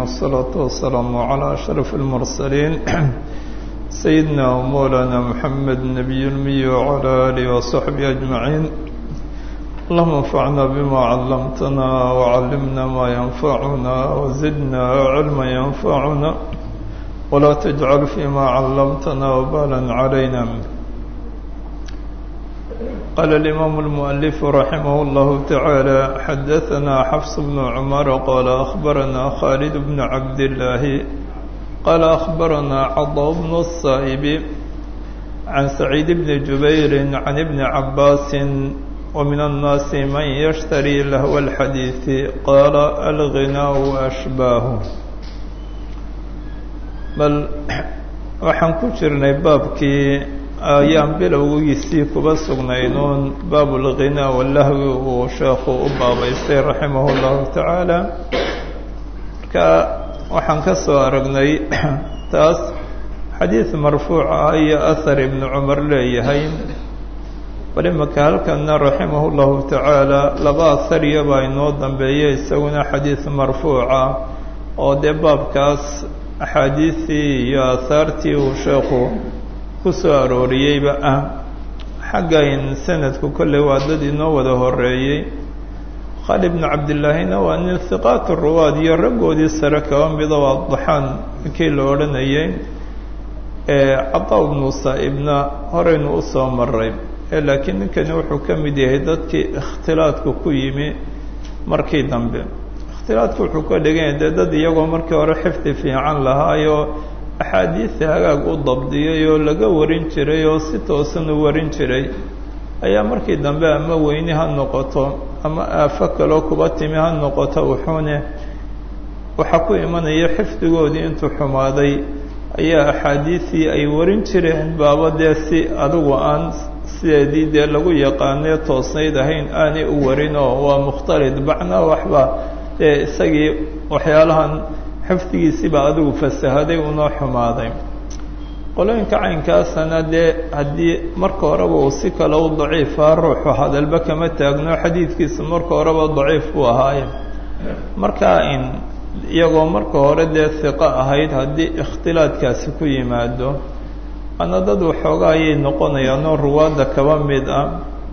والصلاة والسلام على أشرف المرسلين سيدنا ومولانا محمد النبي المي وعلى آله وصحبه أجمعين اللهم انفعنا بما علمتنا وعلمنا ما ينفعنا وزدنا علما ينفعنا ولا تجعل فيما علمتنا وبالا علينا قال الإمام المؤلف رحمه الله تعالى حدثنا حفص بن عمر قال أخبرنا خالد بن عبد الله قال أخبرنا عضو بن الصائب عن سعيد بن جبير عن ابن عباس ومن الناس من يشتري لهو الحديث قال الغناء أشباه بل waxaan ku jirnay baabkii ayaan bilowgiisii kuba sugnaynuun baabulghinaa walahwi uu sheekhu u baabaystay raximah اllahu tacaala marka waxaan ka soo aragnay taas xadiid marfuuc ah iyo ahar ibnu cumar leeyahay bal imaka halkana raximah اllahu tacaala laba ahariya baa inoo dambeeya isaguna xadiid marfuuca oo dee baabkaas axaadiistii iyo aahaartii uu sheekhu ku soo arooriyeyba ah xaggayn sanadku kolley waa dad inoo wada horeeyey khaalid bnu cabdillaahina waa nin hiqaat ruwaad iyo raggoodii sare kaba mida waa daxaan kii la odhanayay cataa bnu saa'ibna horeynu u soo maray laakiin ninkani wuxuu ka mid yahay dadkii ikhtilaadku ku yimi markii dambe ikhtilaadku wuxuu ka dhiganya dee dad iyagoo markii hore xifdi fiican lahaayo axaadiista hagaag u dabdiyay oo laga warin jiray oo si toosan u warin jiray ayaa markii dambe ama weyni ha noqoto ama aafo kaloo kuba timi ha noqoto wuxuune waxaa ku imanaya xifdigoodii intuu xumaaday ayaa axaadiistii ay warin jireen baaba dee si adigu aan sideedii dee lagu yaqaanee toosnayd ahayn aanay u warin oo waa mukhtalid bacna waxba dee isagii waxyaalahan xifdigiisiibaa adigu fasahaday unoo xumaaday qolooyinka caynkaasana dee haddii marka horeba uu si kale u daciifa ruuxu hadalba kama taagno xadiidkiisa marka horeba daciif buu ahaaye marka in iyagoo marka hore dee hiqo ahayd haddii ikhtilaadkaasi ku yimaado ana dad waxooga ayay noqonayaanoo ruwaadda kaba mid ah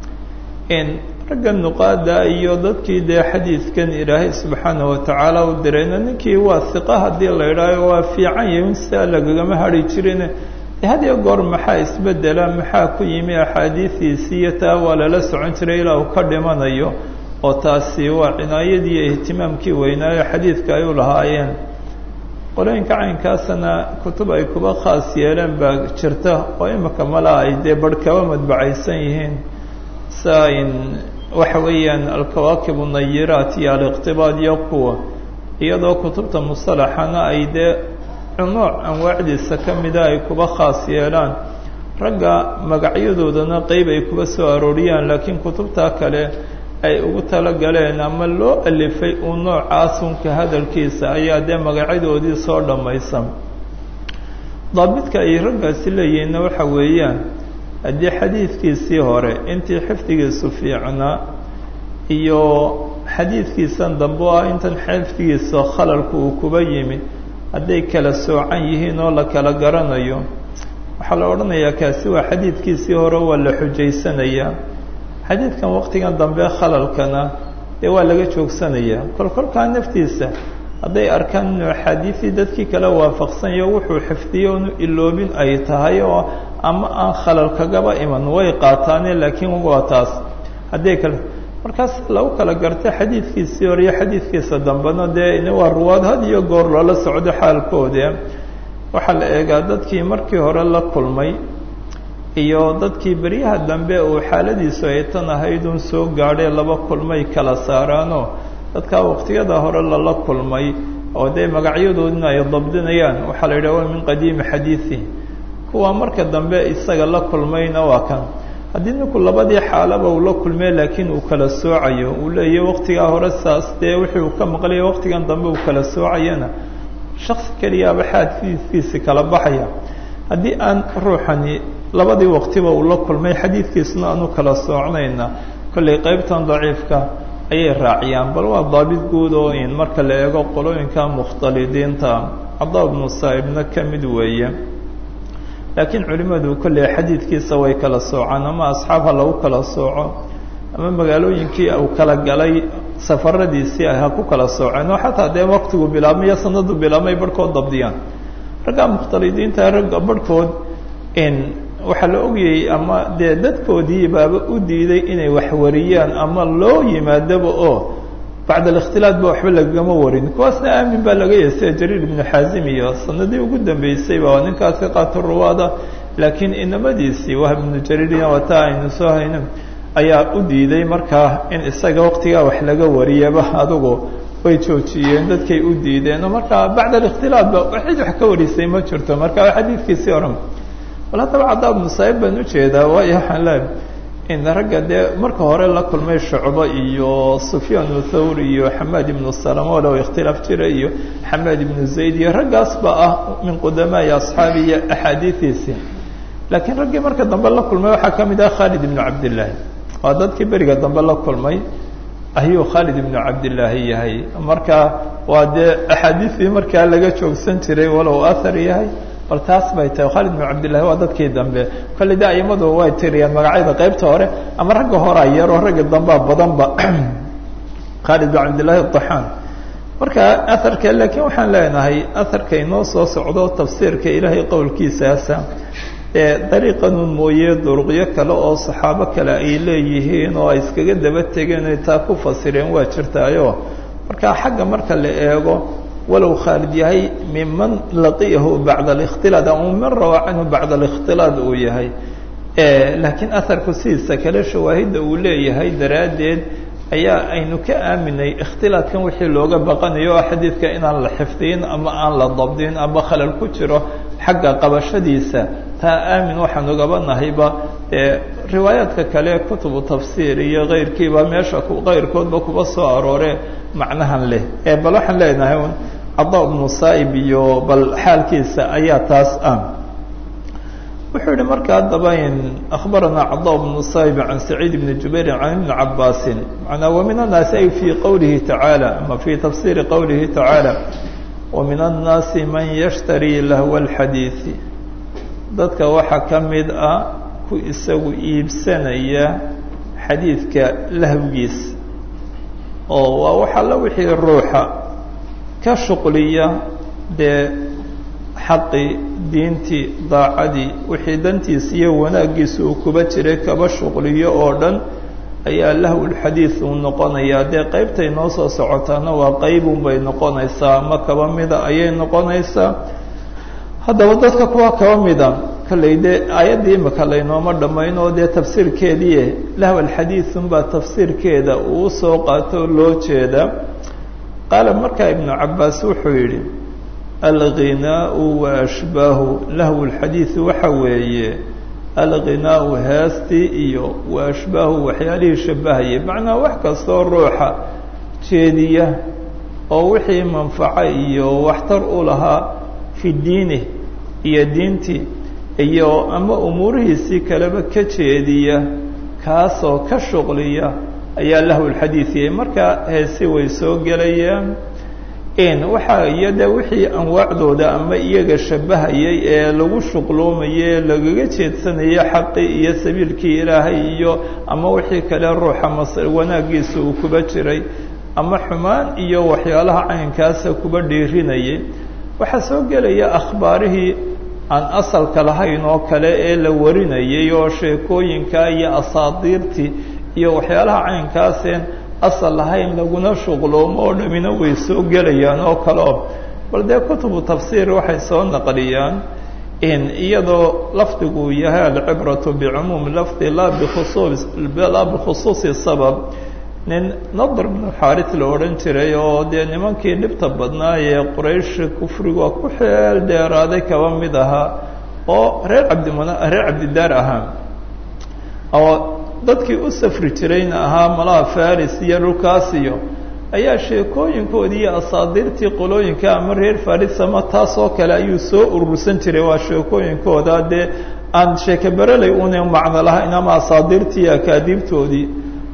in ragga nuqaada iyo dadkii dee xadiidkan ilaahay subxaana watacaala u dirayna ninkii waa hiqa haddii la idhaaho waa fiican yahin sia lagagama hadhi jirin hadiyo goor maxaa isbedela maxaa ku yimi axaadiidiisii iyo taa waa lala socon jiray ilaa uu ka dhimanayo oo taasi waa cinaayadii iyo ihtimaamkii weynaayo xadiidka ay u lahaayeen qolooyinka caynkaasana kutub ay kuba khaas yeeleen baa jirta oo imika mala ay dee barh kaba madbacaysan yihiin saa in waxa weeyaan alkawaakib unayiraat iyo aliqtibaad iyo kuwa iyadoo kutubta musalaxana ay dee nooc anwaacdiisa ka mida ay kuba khaas yeelaan ragga magacyadoodana qeyb ay kuba soo arooriyaan laakiin kutubtaa kale ay ugu talagaleen ama loo alifay uu noocaasunka hadalkiisa ayaa dee magacyadoodii soo dhammaysan daabidka ay raggaasi leeyihiinna waxa weeyaan haddii xadiidkiisii hore intii xifdigiisu fiicnaa iyo xadiidkiisan dambe o ah intan xifdigiisa khalalku uu kuba yimi hadday kala soocan yihiin oo la kala garanayo waxaa la odhanayaa kaasi waa xadiidkiisii hore waa la xujaysanayaa xadiidkan waqtigan dambe khalalkana dee waa laga joogsanayaa kolkolkaa naftiisa hadday arkaan inuu axaadiisii dadkii kale waafaqsanyo wuxuu xifdiyo inu iloobin ay tahay oo ama aan khalal kagaba iman way qaataane laakiin waa taas hadday kale markaas lagu kala garta xadiidkiisii hore iyo xadiidkiisa dambena dee waa ruwaad had iyo goor loola socdo xaalkoode waxaa la eegaa dadkii markii hore la kulmay iyo dadkii beryaha dambe uu xaaladiisu ay tan ahaydun soo gaadhay laba kulmay kala saaraanoo dadkaa waqtiyada hore lala kulmay oo dee magacyadoodina ay dabdinayaan waxaa la yidhah waa min qadiimi xadiidi kuwa marka dambe isaga la kulmayna waa kan haddii ninku labadii xaalaba uu la kulmay laakiin uu kala soocayo uu leeyahy waqtigaa hore saas dee wixii uu ka maqlaya waqtigan dambe uu kala soocayana shaksi keliyaaba xaadkiisi kala baxaya haddii aan ruuxani labadii waqtiba uu la kulmay xadiidkiisuna aanu kala soocnayna kollay qeybtan daciifka ayay raaciyaan bal waa daabit guud oo in marka la eego qolooyinka mukhtalidiinta cadaa ibnu saa'ibna ka mid weeye laakiin culimmadu kolley xadiidkiisa way kala soocaan ama asxaab ha lagu kala sooco ama magaalooyinkii uu kala galay safaradiisii ay ha ku kala sooceen oo xataa dee waktigu bilaabmaiyo sanadu bilaabmay barhkood dabdiyaan ragga mukhtalidiinta ragga barhkood in waxaa la ogayey ama dee dadkoodii baaba u diiday inay wax wariyaan ama loo yimaadaba oo bacd alikhtilaat ba waxba lagama warin kuwaasna aamin baa laga yahay sida jariir ibnu xaazim iyo sanadii ugu dambeysay ba ninkaasi qaata ruwaada laakiin inamadiisii wahb ibnu jariirina wata aynu soo hayno ayaa u diiday markaa in isaga waktigaa wax laga wariyaba adugu way joojiyeen dadkay u diideen oo markaa bacd alikhtilaat ba cid wax ka warisay ma jirto marka xadiidkiisii oran bal haddaba caddaa ibnu saa'ib baan ujeedaa waayo waxaan leehay in ragga dee marka hore la kulmay shucbo iyo sufyaan thawr iyo xamaad ibnu salama walow ikhtilaaf jira iyo xamaad ibnu zayd iyo raggaas ba ah min qudamaai asxaabi iyo axaadiidiisii laakiin raggii marka dambe la kulmay waxaa ka mid ah khaalid ibnu cabdillaahi waa dadkii beriga dambe la kulmay ayuu khaalid ibnu cabdillaahi yahay marka waa dee axaadiistii markaa laga joogsan jiray walow ahar yahay bal taas bay tahay khaalid ibnu cabdillahi waa dadkii dambe kolley de aimadu way tiriyaan magacyada qaybta hore ama ragga horaa yar oo ragga dambea badanba khaalid ibnu cabdillahi daxaan marka aharka laakiin waxaan leenahay aharka inoo soo socdo tafsiirka ilaahay qowlkiisaasa ee dariiqanun mooye duruqyo kale oo saxaabo kale ay leeyihiin oo ay iskaga daba tegeen ay taa ku fasireen waa jirtaayo marka xagga marka la eego walow khaalid yahay miman laqiyahu bacda alikhtilaad ama man rawaa canhu bacda alikhtilaad uu yahay laakiin aharku sidiisa kale shawaahidda uu leeyahay daraaddeed ayaa aynu ka aaminay ikhtilaadkan wixii looga baqanayo oo xadiidka inaan la xifdiyin ama aan la dabdin ama khalal ku jiro xagga qabashadiisa taa aamin waxaan ugaba nahayba riwaayaadka kale kutubu tafsiir iyo keyrkiiba meesha keyrkoodba kuba soo aroore macnahan leh bal waxaan leenahay un cadaa ibnu saa'ib iyo bal xaalkiisa ayaa taas ah wuxuu yihi marka haddaba in akhbaranaa cadaa bnu saa'ib can saciid bni jubairin can ibni cabaasin manaa wa min annaasi ay fii qowlihi tacaala ama fii tafsiiri qowlihi tacaala wa min annaasi man yashtarii lahwa alxadiidi dadka waxaa ka mid ah ku isagu iibsanaya xadiidka lahwgiis oo waa waxalla wixii ruuxa ka shuqliya dee xaqii diintii daacadii wixii dantiisa iyo wanaaggiisa uu kuba jiray kaba shuqliyo oo dhan ayaa lahwulxadiid uu noqonayaa dee qaybtay noo soo socotaana waa qaybun bay noqonaysaa ama kaba mida ayay noqonaysaa haddaba dadka kuwa kaba mida kolley dee aayaddii imika laynooma dhammayn oo dee tafsiirkeedii lahwalxadiidunbaa tafsiirkeeda uu soo qaato loo jeeda qaala markaa ibnu cabbaas wuxuu yidhi alghinaau wa ashbaahu lahwu lxadiidi waxa weeye alghinaau heestii iyo wa ashbaahu waxyaalihii shabahayay macnaa wax kastoo ruuxa jeediya oo wixii manfaco iyo waxtar u lahaa fi diinih iyo diintii iyo ama umuurihiisii kaleba ka jeediya kaasoo ka shuqliya ayaa lahwulxadiidiyay markaa heesi way soo gelayaan in waxaa iyo de wixii anwaacdooda ama iyaga shabahayay ee lagu shuqloomayay ee lagaga jeedsanaya xaqii iyo sabiilkii ilaahay iyo ama wixii kale ruuxa mas wanaaggiisa uu kuba jiray ama xumaan iyo waxyaalaha caynkaasa kuba dhiirinayay waxaa soo gelaya akhbaarihii aan asalka lahayn oo kale ee la warinayay oo sheekooyinka iyo asaadiirtii iyo waxyaalaha caynkaaseen asal lahayn laguna shuqloomo oo dhamina way soo gelayaan oo kaleo bal dee kutubu tafsiir waxay soo naqliyaan in iyadoo lafdigu yahay alcibratu bicumuumi lafdi laa bikhusuus laa bikhusuusi sabab nin nadr bnu xaaris la odhan jiray oo dee nimankii dhibta badnaa ee quraysh kufriga ku xeel dheeraaday kaba mid ahaa oo reer cabdimana reer cabdidaar ahaa oo dadkii u safri jirayna ahaa malaha faris iyo dhulkaas iyo ayaa sheekooyinkoodii iyo asaadiirtii qolooyinka ama reer faris ama taas oo kale ayuu soo urursan jiray waa sheekooyinkooda dee aan sheeke bereley una macno lahayn ama asaadiirtii iyo akaadiibtoodii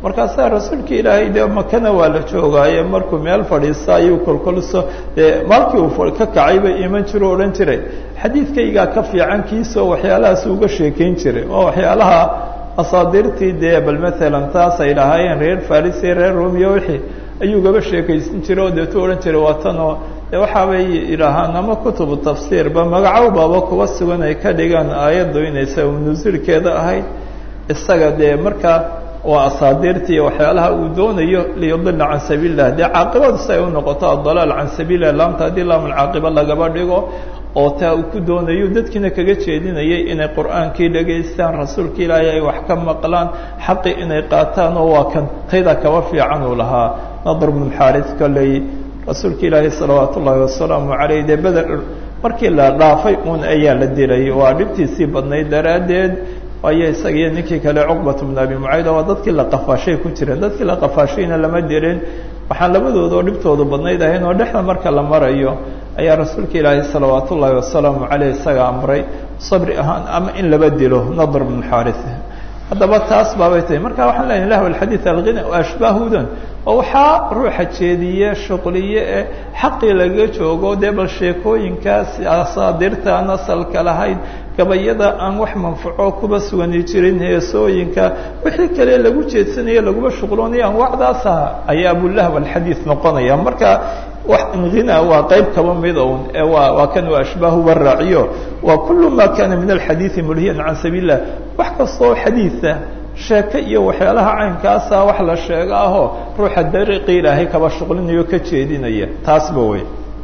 markaasaa rasuulka ilaahay dee makana waa la joogaaye markuu meel fadhiista ayuu kolkolso dee maalkii uu ka kacayba iman jiro o odhan jiray xadiidkaygaa ka fiican kiisoo waxyaalahaas uga sheekayn jiray oo waxyaalaha asaadirtii dee bal maalan taas ay lahaayeen reer faris iyo reer romiyo wixii ayuu gaba sheekaysan jiray oo deetu odhan jiray waa tanoo de waxaabay yidhaahaan ama kutubu tafsiirba magacow baaba kuwa sugan ay ka dhigaan aayaddu inay sabab nusuulkeeda ahayd isaga dee markaa waa asaadirtii waxyaalaha uu doonayo liyudila can sabiil lah dee caaqibadu si ay u noqoto adalaal can sabiilah laamta haddii laamun caaqiba lagaba dhigo oo taa uu ku doonayo dadkiina kaga jeedinayay inay qur'aankii dhegaystaan rasuulka ilaahay ay wax ka maqlaan xaqi inay qaataan oo waa kan tayda kaba fiican uu lahaa nadr bnu xaaris kolley rasuulka ilaahay salawaat ullaahi wasalaamu caleyh dee beder markii la dhaafay uun ayaa la dilay waa dhibtiisii badnayd daraaddeed waayo isagiiyo ninkii kale cuqbat bnu abi mucayda waa dadkii la qafaashay ku jireen dadkii la qafaashayna lama dilin waxaan labadooda oo dhibtoodu badnayd ahayn oo dhexda marka la marayo ayaa rasuulka ilaahay salawaat ullaahi wasalaamu caleyh isaga amray sabri ahaan ama in laba dilo nadr bnu xaaris haddaba taas baabay tahay marka waxaan leeyahy lahu alxadiid alghina ashbaahudan oo waxaa ruuxa jeediye shuqliye ee xaqii laga joogo dee bal sheekooyinkaas asaadirta aan asalka lahayn gabayada aan wax manfaco kuba sugani jirin heesooyinka wixii kale lagu jeedsanayo laguma shuqloonaya anwaacdaasa ayaa abulahw alxadiid noqonaya marka wax inghina waa qayb kaba mid un ee waa waa kan waa ashbaahu waraaciyo waa kulu ma kana min alxadiidi mulhiyan can sabiil lah wax kastoo xadiida sheeke iyo waxyaalaha caynkaasa wax la sheego ahoo ruuxa dariiqii ilaahay kaba shuqlinayo ka jeedinaya taasba wey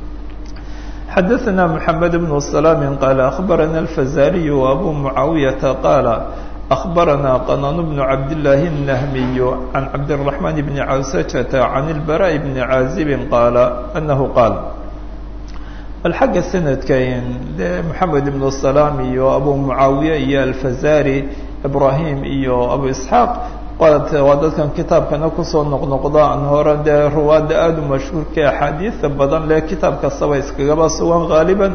xadaثna mحamed بن سلام qال أخbarana الفزاriي وأbو معaaوiيaةa qاaل أخbarana qنان بن cabdاللahi النhmiي عan cabdالرحمن بن cawسجة عan البراء بن عاaزب qاaل أنه qاaل bal xagga sanadkan de mحamed بن سلام iyo abu معaawiية iyo الفزاrي ibrahim iyo abu isxaaq waa dadkan kitaabkana kusoo noqnoqda an hore dee ruwaadda aada u mashhuurka axaadiida badan leh kitaab kastaba iskagaba sugan haaliban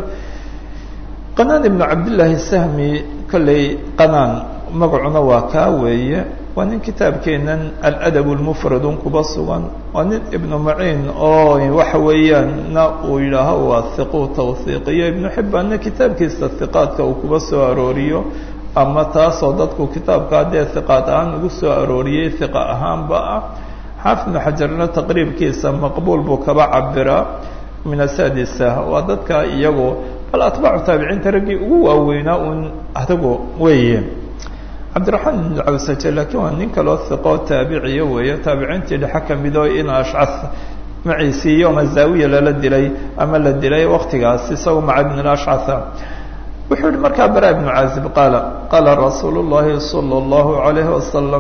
qanaan ibnu cabdillaahi sahmi kolley qanaan magacuna waa kaa weeye waa nin kitaabkeenan aladab lmufradun kuba sugan waa nin ibnu maciin oo waxa weeyaan na uu yidhaaho waa hiqu tawhiiqiyo ibnu xibbaanna kitaabkiisa hiqaadka uu kuba soo arooriyo ama taasoo dadku kitaabkaa dee hiqaad ahaan ugu soo arooriyey hiqa ahaanba ah xaafid ibnu xajarna taqriibkiisa maqbuul buu kaba cabiraa min asadisa waa dadka iyagu bal atbaacu taabiciinta raggii ugu waaweynaa uun adigu weeye cabdiraxmaan ibn cawsaje laakiin waa nin kaloo hiqoo taabiciya weeye taabiciintii dhexe kamidoo in ashcas maciisii yoma zaawiya lala dilay ama la dilay waktigaas isagu maca ibn ashcasa wuxuu yihi markaa bara ibnu caazib qaala qaala rasuulu llahi salى اllahu عalayhi wasalam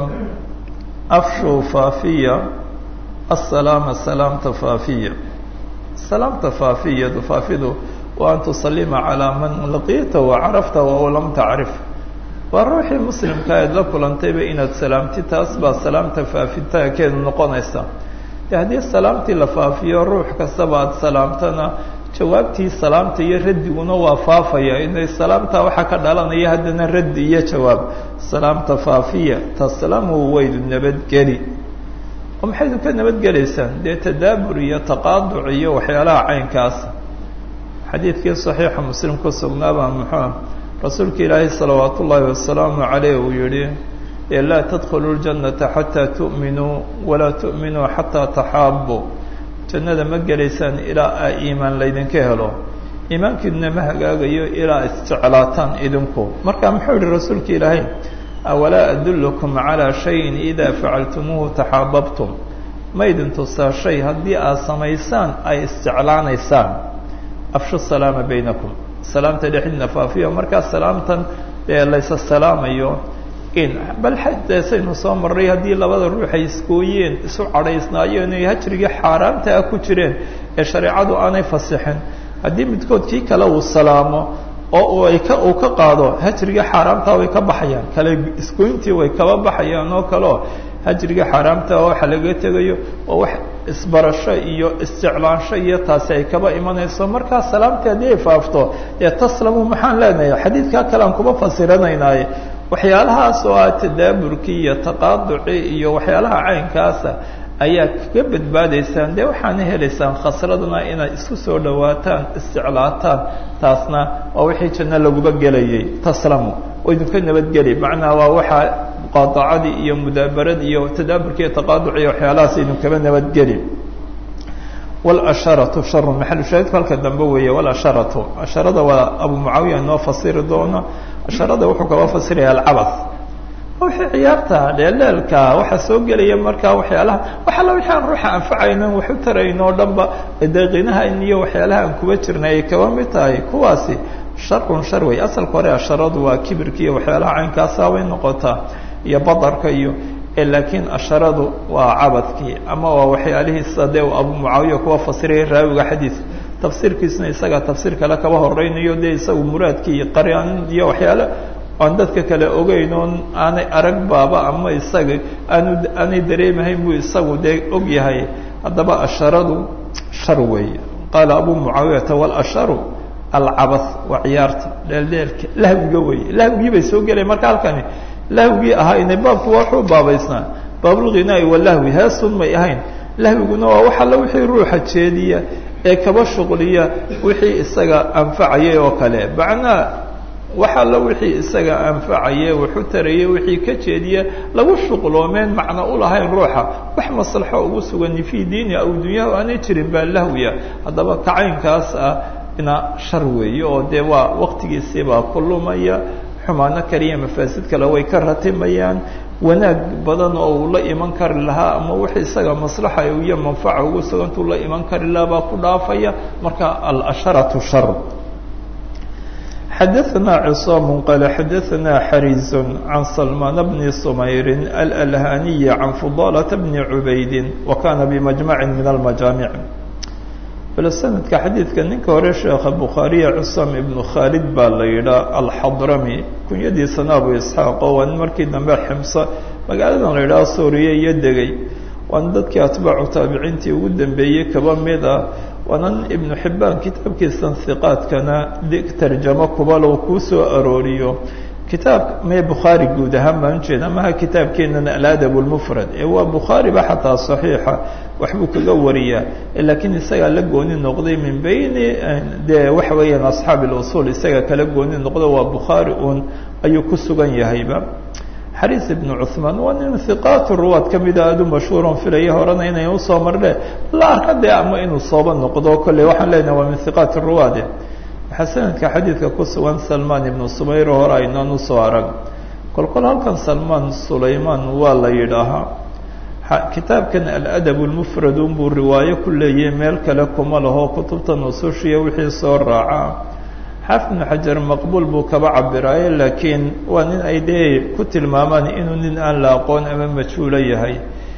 afshuu faafiya asalaama salaamta faafiya salaamta faafiyadu faafidu wa an tusalima calaa man laqita wacarafta wa lam tacrif waa ruuxii muslimka eed la kulantayba inaad salaamti taas baa salaamta faafitaankeedu noqonaysa de haddii salaamtii la faafiyo ruux kastaba aada salaamtana jawaabtii salaamta iyo raddiguna waa faafaya inay salaamta waxaa ka dhalanaya haddana raddi iyo jawaab salaamta faafiya taslamu waydu nabadgeli oo maxaydu ka nabadgelaysaan dee tadaabur iyo taqaaduc iyo waxyaalaha caynkaas xadiidkii saxiixa muslim ku sugnaabaa muxuu rasuulka ilaahay salawaat ullaahi wasalaamu caleyh uu yihi laa tadkhulu ljannata xataa tu'minuu walaa tu'minuu xataa taxaabuu jannada ma gelaysaan ilaa a iimaan laydinka helo iimaankiiduna ma hagaagayo ilaa isjeclaataan idinku marka muxuu yihi rasuulka ilaahay awalaa adullukum calaa shayin idaa facaltumuuhu taxaababtum ma idin tusaa shay haddii aad samaysaan ay isjeclaanaysaan afshu salaama baynakum salaamta dhexdiina faafiyo markaa salaamtan dee laysa salaamayo in bal xadeesaynu soo marray haddii labada ruux ay iskooyeen isu cadhaysnaayeen ay hajrigii xaaraamta ah ku jireen ee shareecadu aanay fasixin haddii midkood kii kale uu salaamo oo ay ka uu ka qaado hajrigii xaaraamtaa way ka baxayaan kale iskooyntii way kaba baxayaan oo kaleo hajrigii xaaraamta waxa laga tegayo oo wax isbarasho iyo isjeclaansho iyo taasi ay kaba imanayso markaa salaamtii haddii ay faafto dee taslamu maxaan leenahay xadiidkaa kale aan kuba fasiranaynaaye waxyaalahaas oo ah tadaaburkii iyo taqaaducii iyo waxyaalaha caynkaasa ayaa kaga badbaadaysaan dee waxaana helaysaan khasradna inaad isku soo dhawaataan isjeclaataan taasna waa wixii janno laguba gelayay taslamu oo idinka nabadgeli macnaa waa waxaa muqaadacadii iyo mudaabaradii iyo tadaaburkii iyo taqaaduci iyo waxyaalahaas idinkaba nabadgeli wاlasharatu sharu maxalu shaahidku halka dambe weeye wاlasharatu asharada waa abu mucaawiya noo fasiri doono asharada wuxuu kaba fasiraya alcabas wixii ciyaarta dheeleelka waxaa soo gelaya markaa waxyaalaha wax alla wixii aan ruuxa anfacaynan wax u tarayno o dhan ba deeqinahan iyo waxyaalaha aan kuba jirnay ay kaba mid tahay kuwaasi sharun shar wey asalka hore asharadu waa kibirka iyo waxyaalaha caynkaasa way noqotaa iyo badarka iyo laakiin asharadu waa cabadkii ama waa waxyaalihiisa dee abu mucaawiya kuwa fasiraya raawiga xadiidka tafsiirkiisna isaga tafsiir kale kaba horeynayo dee isagu muraadkii iyo qaryan iyo waxyaale aan dadka kale ogeyn oon aanay arag baaba ama isaga aanu aanay dareemahayn buu isagu dee og yahay haddaba asharadu shar weeye qaala abu mucaawiyata walasharu alcabas waa ciyaarta dheeldheelka lahwiga weeye lahwigii bay soo gelaya marka halkani lahwigii ahaa inay baabku waxuu baabaysnaa baabulghinaai walahwi heesun may ahayn lahwiguna waa wax alla wixii ruuxa jeediya ee kaba shuqliya wixii isaga anfacayay oo kale macnaa wax alla wixii isaga anfacaye waxu taraya wixii ka jeediya lagu shuqloomeen macno u lahayn ruuxa wax maslaxo ugu sugani fii diini aw dunyaha aanay jirin baa lahwiya haddaba kacaynkaas ah ina shar weeye oo dee waa waqtigiisiibaa ku lumaya xumaano kaliya mafaasid kale way ka ratimayaan wanaag badan oo uu la iman kari lahaa ama wix isaga maslaxa iyo manfaca ugu sugantuu la iman kari lahaa baa ku dhaafaya marka alasharatu shar xadaثna cصاam qal xadaثna xariز can salmaan bni sumayr alalhaniyi can fudalaة bni cubaydi wa kana bimajmaci min almajaamic bal sanadka xadiidka ninka hore sheekha bukhaariya cusaam ibnu khaalid baa la yidhaa alxadrami kunyadiisana abu isxaaq oo waa nin markii dambe ximsa magaaladan la yidhaha suuriya iyo degay waana dadkii atbaacu taabiciintii ugu dambeeyey kaba mid ah waana nin ibnu xibbaan kitaabkiisan hiqaadkana tarjamo kubalow kuu soo arooriyo kitaab mee bukhaari guud ahaan baan ujeeda maha kitaabkeenana aladab lmufrad ee waa bukhaariba xataa saxiixa waxbuu kaga wariyaa laakiin isagaa la gooni noqday min bayni dee waxa weeyaan asxaabi اlusul isaga kala gooni noqdo waa bukhaari un ayuu ku sugan yahayba xariis ibnu cuثmaan waa nin hiqaat ruwaad ka mida aad u mashhuuron filaya horena inay usoo marne la arka dee ama inuu sooba noqdo kolley waxaan leenaha waa min hiqaat ruwaade waxaa sanadka xadiidka ku sugan salmaan ibnu sumayr hore aynaan usoo arag kolkol halkan salmaan sulaymaan waa la yidhaahaa kitaabkan aladab lmufrad unbuu riwaayo ku leeyahay meel kale kuma laho kutubta nusushiya wixii soo raacaa xaafid ibnu xajar maqbuul buu kaba cabiraaye laakiin waa nin ay dee ku tilmaamaan inuu nin aan la aqoon ama majhuulo yahay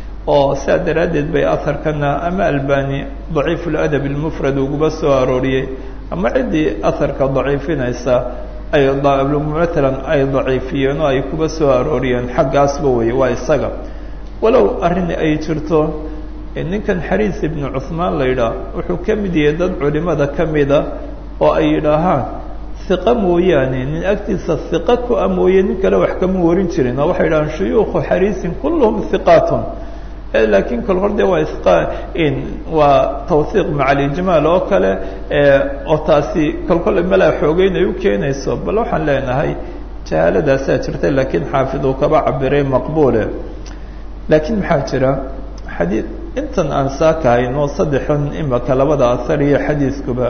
oo saa daraaddeed bay aharkana ama albani daciif ladab lmufrad uguba soo arooriyey ama ciddii aharka daciifinaysa ay matalan ay daciifiyeen oo ay kuba soo arooriyeen xaggaasba weye waa isaga walow arrin ay jirto ninkan xariis ibnu cuثmaan la yidhaah wuxuu ka mid yahay dad culimada ka mida oo ay yidhaahaan hiqa mooyaane nin agtiisa hiqa ku a mooye nin kale wax kama warin jirin oo waxay yidhahaan shuyuukhu xariisin kulluhum hiqaatun laakiin kol hor de waa isqa waa tawhiiq maca alijmaal oo kale oo taasi kol kole malaa xoogeyn ay u keenayso bal waxaan leenahay jahaaladaasaa jirta laakiin xaafid uu kaba cabiray maqbuule laakiin maxaa jira xadii intan aan saakahayno saddexan imaka labada ahar iyo xadiidkuba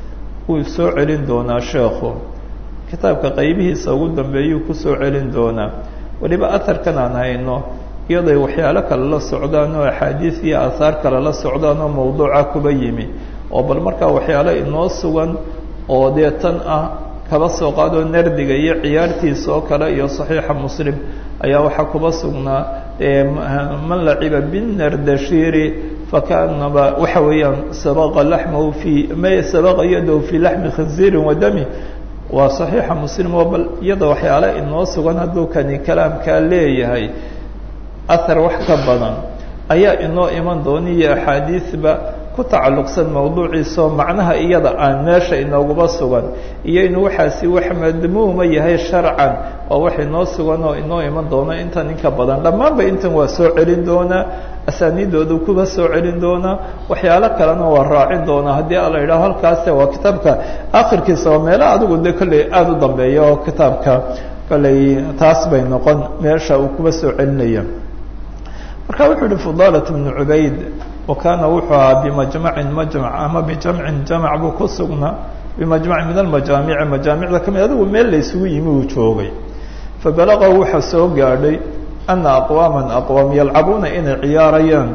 wuu soo celin doonaa sheekhu kitaabka qaybihiisa ugu dambeeyuu kusoo celin doonaa weliba aharkan aan hayno iyaday waxyaalo kale la socdaan oo axaadiis iyo aahaar kale la socdaan oo mawduuca kuba yimi oo bal markaa waxyaalo inoo sugan oo dee tan ah kaba soo qaadoo nardiga iyo ciyaartiisa oo kale iyo saxiixa muslim ayaa waxaa kuba sugnaa man laciba binardashiri fakanaba waxa weeyaan sabaqa laxmahu fi ma sabaqa yadahu fi laxmi khinziirin wa dami waa saxiixa muslim oo bal iyada waxyaale inoo sugan hadduu kani kalaamkaa leeyahay ahar wax ka badan ayaa inoo iman doona iyo axaadiisba ku tacalluqsan mawduuciisao macnaha iyada aan meesha inooguba sugan iyo inuu waxaasi wax madmuuma yahay sharcan oo wax inoo sugan oo inoo iman doono intan inka badan dhammaanba intan waa soo celin doonaa asaaniidoodu kuba soo celin doonaa waxyaalo kalena waa raacin doonaa haddii ala yidhaho halkaase waa kitaabka akhirkiisa oo meelo adigu de kolley aada u dambeeya oo kitaabka kolley taas bay noqon meesha uu kuba soo celinaya marka wuxuu yihi fudalat bnu cubayd wa kaana wuxuu ahaa bimajmacin majmac ama bijamcin jamac buu ku sugnaa bimajmacin min almajaamici majaamicda kamid adigu meel la isugu yimi uu joogay fabalaqa waxaa soo gaadhay ana aqwaama aqwaam yalcabuuna inay ciyaarayaan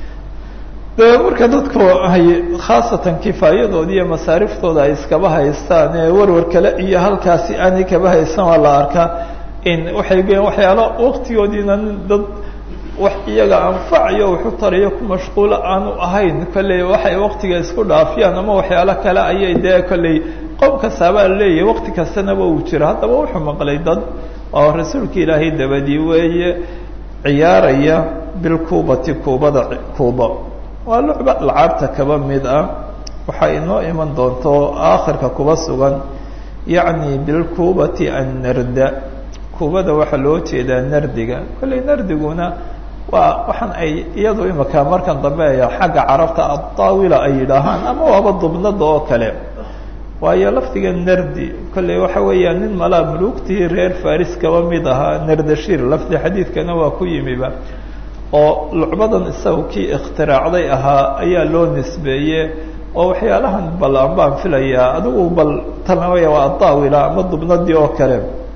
de marka dadku ay khaasatan kifaayadooda iyo masaariftooda ay iskaba haystaan ee warwar kale iyo halkaasi aanay kaba haysan waa la arkaa in waxay geen waxyaalo waktigoodiina dad wax iyaga anfacayo waxu tarayo ku mashquulo aanu ahayn kolley waxay waktiga isku dhaafiyaan ama waxyaalo kale ayay dee kolley qoom kastaabaa leeyahay wakti kastanaba uu jiro haddaba wuxuu maqlay dad oo rasuulka ilaahay dabadii weeye ciyaaraya bilkuubati kuubada kuuba waa lucba alcaabta kaba mid ah waxaa inoo iman doonto aakhirka kuba sugan yacni bilkuubati annarda kuubada waxaa loo jeedaa nardiga kolley nardiguna waa waxaan ay iyadu imika markan dambe xagga carabta adaawila ay yidhaahaan ama waaba dubnada oo kale waayo lafdiga nardi kolley waxa weeyaan nin malaa muluugtii reer faris kaba mid ahaa nardashir lafdi xadiidkana waa ku yimiba oo lucbadan isaga kii ikhtiraacday ahaa ayaa loo nisbeeye oo waxyaalahan bal an baan filayaa adigu bal tanawaya waa adaawila ama dubnadii oo kale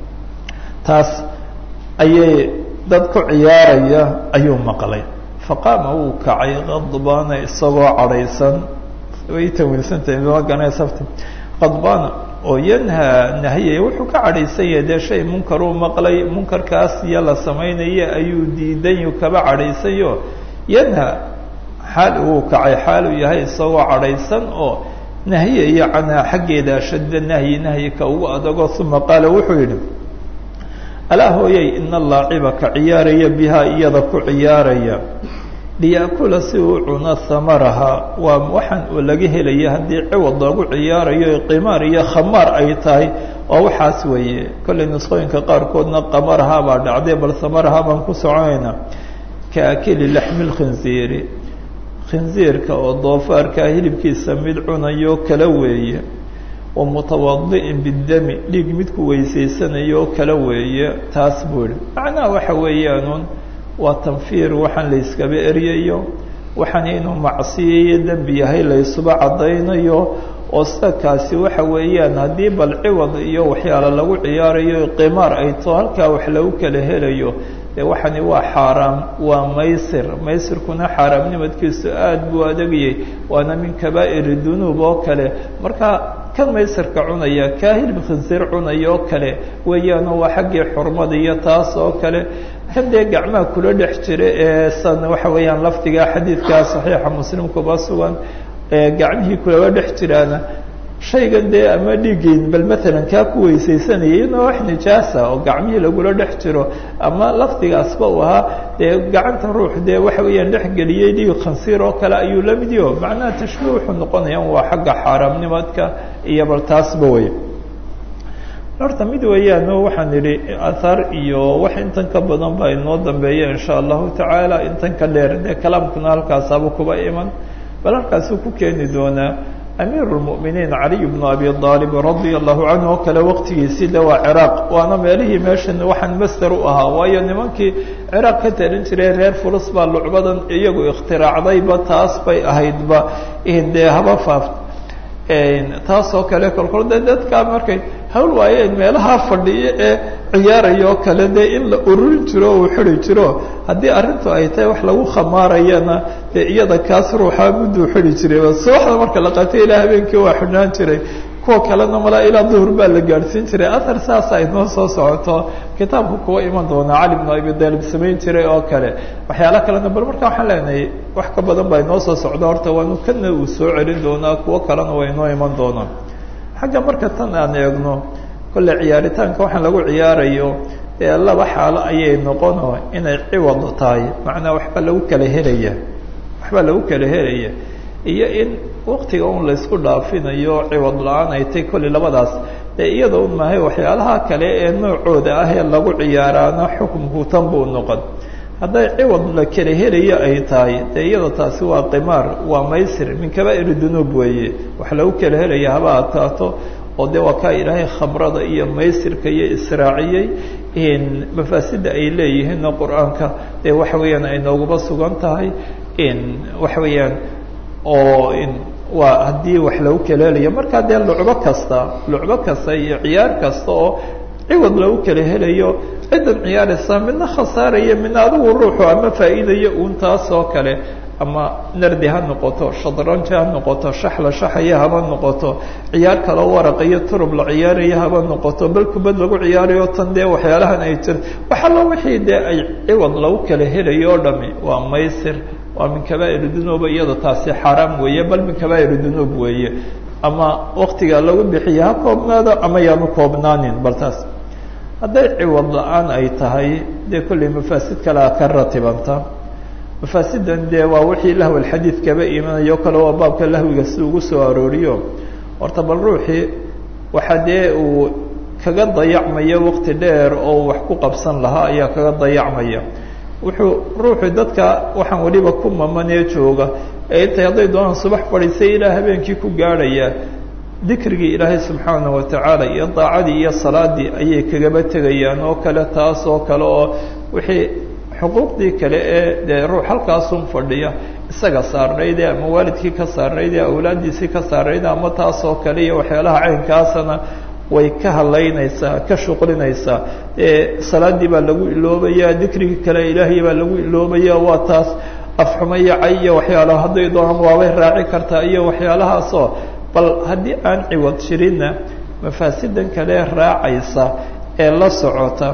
taas ayay dad ku ciyaaraya ayuu maqlay faqaama wuu kacay qadbaana isagoo cadhaysan way tawiilsantahay maganasafta qadbaana oo yanhaa nahiyay wuxuu ka cadhaysan yahay dee shay munkaruu maqlay munkarkaas iyo la samaynaya ayuu diidanyu kaba cadhaysayo yanha xaal uu kacay xaal uu yahay isagoo cadhaysan oo nahiyaya canhaa xaggeeda ashadda nahyi nahyi ka ugu adago uma qaala wuxuu yidhi alaa hooyay ina allaaciba ka ciyaaraya bihaa iyada ku ciyaaraya liya'kula si uu cuno hamaraha waa waxaan uu laga helaya haddii ciwad loogu ciyaarayo qimaar iyo khamaar ay tahay oo waxaas weeye kollay nusqooyinka qaarkoodna qamaraha baa dhacday bal hamaraha baan ku soconaynaa ka akili laxmi lkhinziiri khinziirka oo doofaarkaa hilibkiisa mid cunayo kala weeye wa mutawadi'in bidami dhiig midku weysaysanayo kala weeye taas buu ihi macnaha waxa weeyaanuun waa tanfiir waxaan la yskaba eryayo waxaan inuu macsiyayo dembi yahay laysuba caddaynayo oo sida kaasi waxa weeyaan haddii bal ciwad iyo waxyaala lagu ciyaarayo qimaar ay too halkaa wax lagu kala helayo dee waxani waa xaaraam waa maysir maysirkuna xaaraamnimadkiisu aada buu adagayay waana min kabaa'iri dunuub oo kale marka kan maysirka cunaya kaa hilib khinsiir cunaya oo kale weeyaano waa xaggii xurmada iyo taas oo kale kan dee gacmaha kula dhex jira ee san waxa weeyaan lafdiga xadiidkaa saxiixa muslimkuba sugan ee gacmihii kulaba dhex jiraana shaygan dee ama dhiigeyn bal maalan kaa ku weysaysanaya iyadoo wax nijaasa oo gacmihii lagula dhex jiro ama lafdigaasba uu ahaa dee gacanta ruux dee waxa weeyaan dhexgeliyey dhiig khansiir oo kale ayuu la mid yaho macnaha tashbiih wuxuu noqonayaan waa xagga xaaraamnimadka iyo bal taasba wey horta mid weeyaan waxaan idhi ahaar iyo wax intan ka badan baa inoo dambeeya insha allahu tacaala intan ka dheer dee kalaamkuna halkaasaaba kuba iman bal halkaasuu ku keeni doonaa amiir lmuminiin caliy bnu abi aalib radia allahu canhu oo kale waqtigiisii de waa ciraaq waana meelihii meeshan waxaan master u ahaa waayo nimankii ciraaq ka talin jiray reer fulus baa lucbadan iyagu ikhtiraacdayba taas bay ahaydba dee haba faaf taasoo kale kolkol de dadkaa markay hawl waayeen meelaha fadhiyo ee ciyaaraya oo kale dee in la ururin jiro uu xidi jiro haddii arrintu ay tahay wax lagu khamaarayana dee iyada kaas ruuxaa mudduu xidi jiray subaxda marka la qaatay ilaa habeenkii waa xidhnaan jiray kuwa kalena malaa ilaa duhur baa la gaadhsiin jiray athar saasa inoo soo socoto kitaabku kuwa iman doona cali bnu abi daalib samayn jiray oo kale waxyaala kalena bal marka waxaan leenahay wax ka badan baa inoo soo socda horta waanu kana uu soo celin doonaa kuwo kalena waa inoo iman doonaa xagga marka tan aan eegno kolle ciyaaritaanka waxaan lagu ciyaarayo ee laba xaalo ayay noqono inay ciwad tahay macnaa waxbaa lagu kala helaya waxbaa lagu kala helaya iyo in waktiga un laysku dhaafinayo ciwad la-aan ay tay kolley labadaas dee iyada un mahay waxyaalaha kale ee noocooda ah ee lagu ciyaaraana xukunku tan buu noqon hadday ciwad la kala helayo ay tahay dee iyada taasi waa qimaar waa maysir min kabaa'ir dunuub weeye wax lagu kala helaya haba adkaato oo dee waa kaa ilaahay khamrada iyo maysirka iyo israaciyey mafaasida ay leeyihiinna qur-aanka dee waxa weeyaan ay nooguba sugan tahay waxa weeyaan oo waa haddii wax lagu kala helayo markaa dee lucbo kasta lucbo kasta iyo ciyaar kasta oo ciwad lagu kala helayo ciddan ciyaaraysa midna khasaaraya midna adigu ruuxu ama faa'iidayo uun taas oo kale ama nardi ha noqoto shadranji ha noqoto shaxla shaxaya haba noqoto ciyaar kaloo waraqa iyo turub la ciyaaraya haba noqoto bal kubad lagu ciyaarayo tan dee waxyaalahan ay jir waxallo wixii dee ay ciwad lagu kala helayo o dhami waa maysir waa min kabaa'ir dunuuba iyada taasi xaaraam weeye bal min kabaa'ir dunuub weeye ama waktiga lagu bixiya ha koobnaado ama yaanu koobnaanin bal taas hadday ciwad la-aan ay tahay dee kolley mafaasid kalea ka ratibanta mafaasidan dee waa wixii lahw alxadiid kaba imanayo kale waa baabka lahwiga si ugu soo arooriyo horta bal ruuxii waxaa dee uu kaga dayacmaya wakti dheer oo wax ku qabsan lahaa ayaa kaga dayacmaya wuxuu ruuxu dadka waxaan weliba ku mamanee jooga ee intay hadday doonaan subax fadhiisay ilaa habeenkii ku gaadhaya dikrigii ilaahay subxaana wa tacaala iyo daacadii iyo salaadii ayay kagaba tegayaan oo kale taas oo kale oo wixii xuquuqdii kale ee dee ruux halkaasun fadhiya isaga saarnayde ama waalidkii ka saarnayde awlaaddiisii ka saarnayde ama taas oo kale iyo waxyaalaha caynkaasana way ka hadlaynaysaa ka shuqlinaysaa ee salaadii baa lagu iloobaya dikrigii kale ilaahay baa lagu iloobaya waa taas afxuma iyo cay iyo waxyaalaha hadday doonaan waabay raaci kartaa iyo waxyaalahaasoo bal haddii aan ciwad jirinna mafaasidan kale raacaysa ee la socota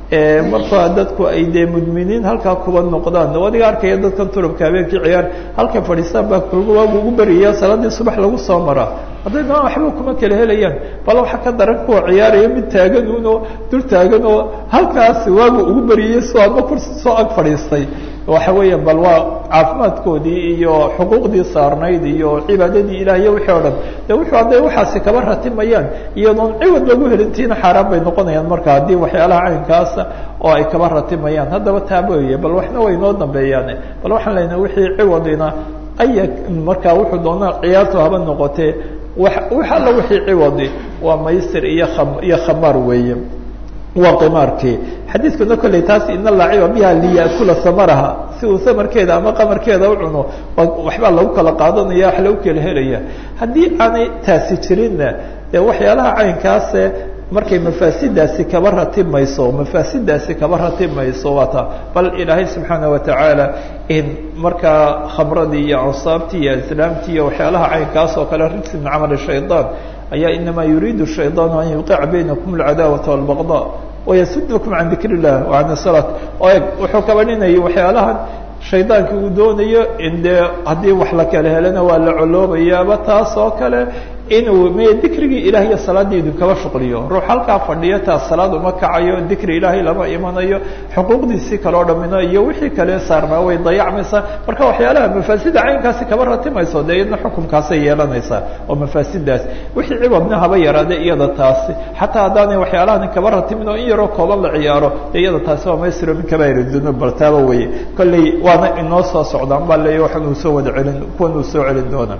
markaa dadku ay dee mudminiin halkaa kuba noqdaan adiga arkaya dadkan turubka habeenkii ciyaar halkay fadhiistaan baa waagu ugu beriya salaadii subax lagu soo maraa hadday doonaan waxba kuma kala helayaan bal waxa ka daran kuwa ciyaaraya mid taagan unoo dul taagan oo halkaas waagu ugu beriyey soo adma kursi soo ag fadhiistay waxa weeya bal waa caafimaadkoodii iyo xuquuqdii saarnayd iyo cibaadadii ilaah iyo wixii o dhan de wuxuu hadday waxaasi kaba ratimayaan iyadoon ciwad lagu helintiina xaaraan bay noqonayaan marka haddii waxyaalaha caynkaasa oo ay kaba ratimayaan haddaba taaba weye bal waxna way noo dambeeyaan bal waxaan leynaha wixii ciwadina aya markaa wuxuu doonaa ciyaartu haba noqotee wa wax alla wixii ciwadi waa maysir iyo iyo khamaar weeye waa qimaarkii xadiidkuna kolley taas ina laaciba biha liyakula samaraha si uu samarkeeda ama qamarkeeda u cuno waxbaa lagu kala qaadanaya wax lagu kala helaya haddii aanay taasi jirinna dee waxyaalaha caynkaase markay mafaasidaasi kaba ratimayso mafaasidaasi kaba ratimayso waa taa bal ilaahay subxaana watacaala in markaa khamradii iyo awsaabtii iyo islaamtii iyo waxyaalaha caynkaas oo kale rijsi min camali shaydaan ayaa inamaa yuriidu shaydaanu an yuqica baynakum alcadaawata walbaqda wayasudakum can dikr illah wa can salaat o eg wuxuu kaba dhinayay waxyaalahan shaydaankii uu doonayo in dee haddii wax la kala helana waa la coloobayaaba taas oo kale inuu m dikrigii ilaah iyo salaaddii idinkaba shuqliyo ruux halkaa fadhiya taas salaad uma kacayo dikri ilaahay lama imanayo xuquuqdiisii kaleo dhamino iyo wixii kale saarnaa way dayacmaysaa marka waxyaalaha mafaasida caynkaasi kaba ratimayso dee iyadna xukunkaasay yeelanaysaa oo mafaasidaas wixii ciwadna haba yaraade iyada taasi xataa haddaanay waxyaalahan kaba ratimin oo in yaroo kooban la ciyaaro dee iyada taasi waa maysiro min kabair dunuub baltaaba weye kolley waana inoo soo socdaan baa leeya waxan uu soo wada celin kuwan uu soo celin doona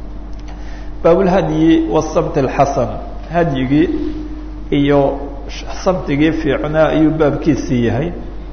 baabulhadyi wasamt alxasan hadyigii iyo samtigii fiicnaa ayuu baabkiisii yahay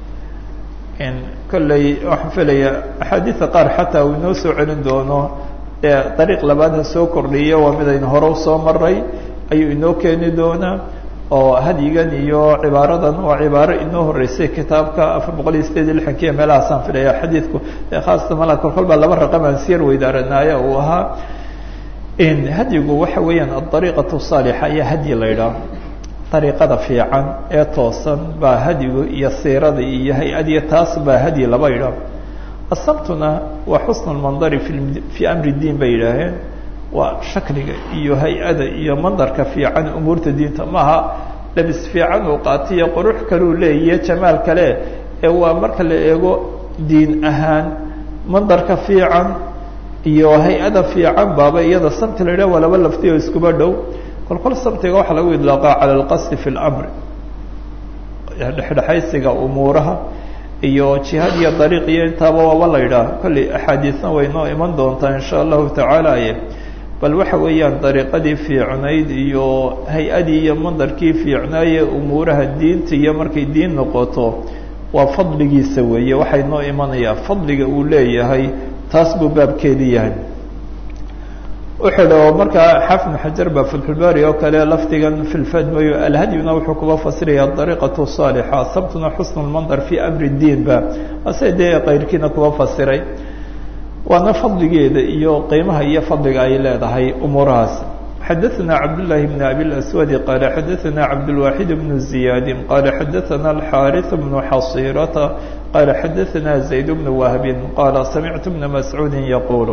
kolley waxaan filayaa axaadiida qaar xataa uu inoo soo celin doono ee dariiq labaad ha soo kordhiya waa mid aynu hore usoo maray ayuu inoo keeni doonaa oo hadyigan iyo cibaaradan waa cibaaro inoo horeysay kitaabka afar boqol iyo sideed iyo lixankiiyo meelahaasaan filaya xadiidku khaasatan mala kolkol baa laba raqam aan siyar weydaaranaayo uu ahaa hadyigu waxa weeyaan aariiqatu saalixa ayaa hadyi la ydhaah ariiqada fiican ee toosan baa hadyigu iyo siirada iyo hay-adiyo taas baa hadyi laba idhaah asamtuna waa xusn lmandari fii amri diin bay yidhaaheen waa shakliga iyo hay-ada iyo mandarka fiican umuurta diinta maaha labis fiican uu qaatiyo qurux kaluu leeyiyo jamaal kale ee waa marka la eego diin ahaan mandarka fiican iyo hay-ada fiican baaba iyada samti la yidhah waa laba lafti oo iskuba dhow kol kol samtiga waxaa lagu idlaaqaa cala alqasdi fi اlamri dhexdhexaysiga umuuraha iyo jihaad iyo dariiq iyo intaaba waaba la yidhaah kolley axaadiisna way noo iman doontaa in sha allahu tacaala ye bal waxa weeyaan dariiqadii fiicnayd iyo hay-adii iyo mandarkii fiicnaaye umuuraha diinta iyo markay diin noqoto waa fadligiisa weeye waxay noo imanayaa fadliga uu leeyahay taas buu baabkeedii yahay wuxuu dha markaa xaafid xajar baa fatxulbaari oo kale lafdigan filfadmayo alhadyuna wuxuu kuba fasiraya dariiqatu saalixa sabtuna xusnu lmandar fi amri diin ba ase dee kayrkiina kuba fasiray waana fadligeeda iyo qiimaha iyo fadliga ay leedahay umuurahaas xadaثna cabdالlahi bn abi اlaswadi qaala xadaثna cabdالwaxid bn ziyaadi qaala xadaثna alxaariث bnu xasirata qaala xadaثna zayd bn wahbi qaala samictu bna mascuudi yaqul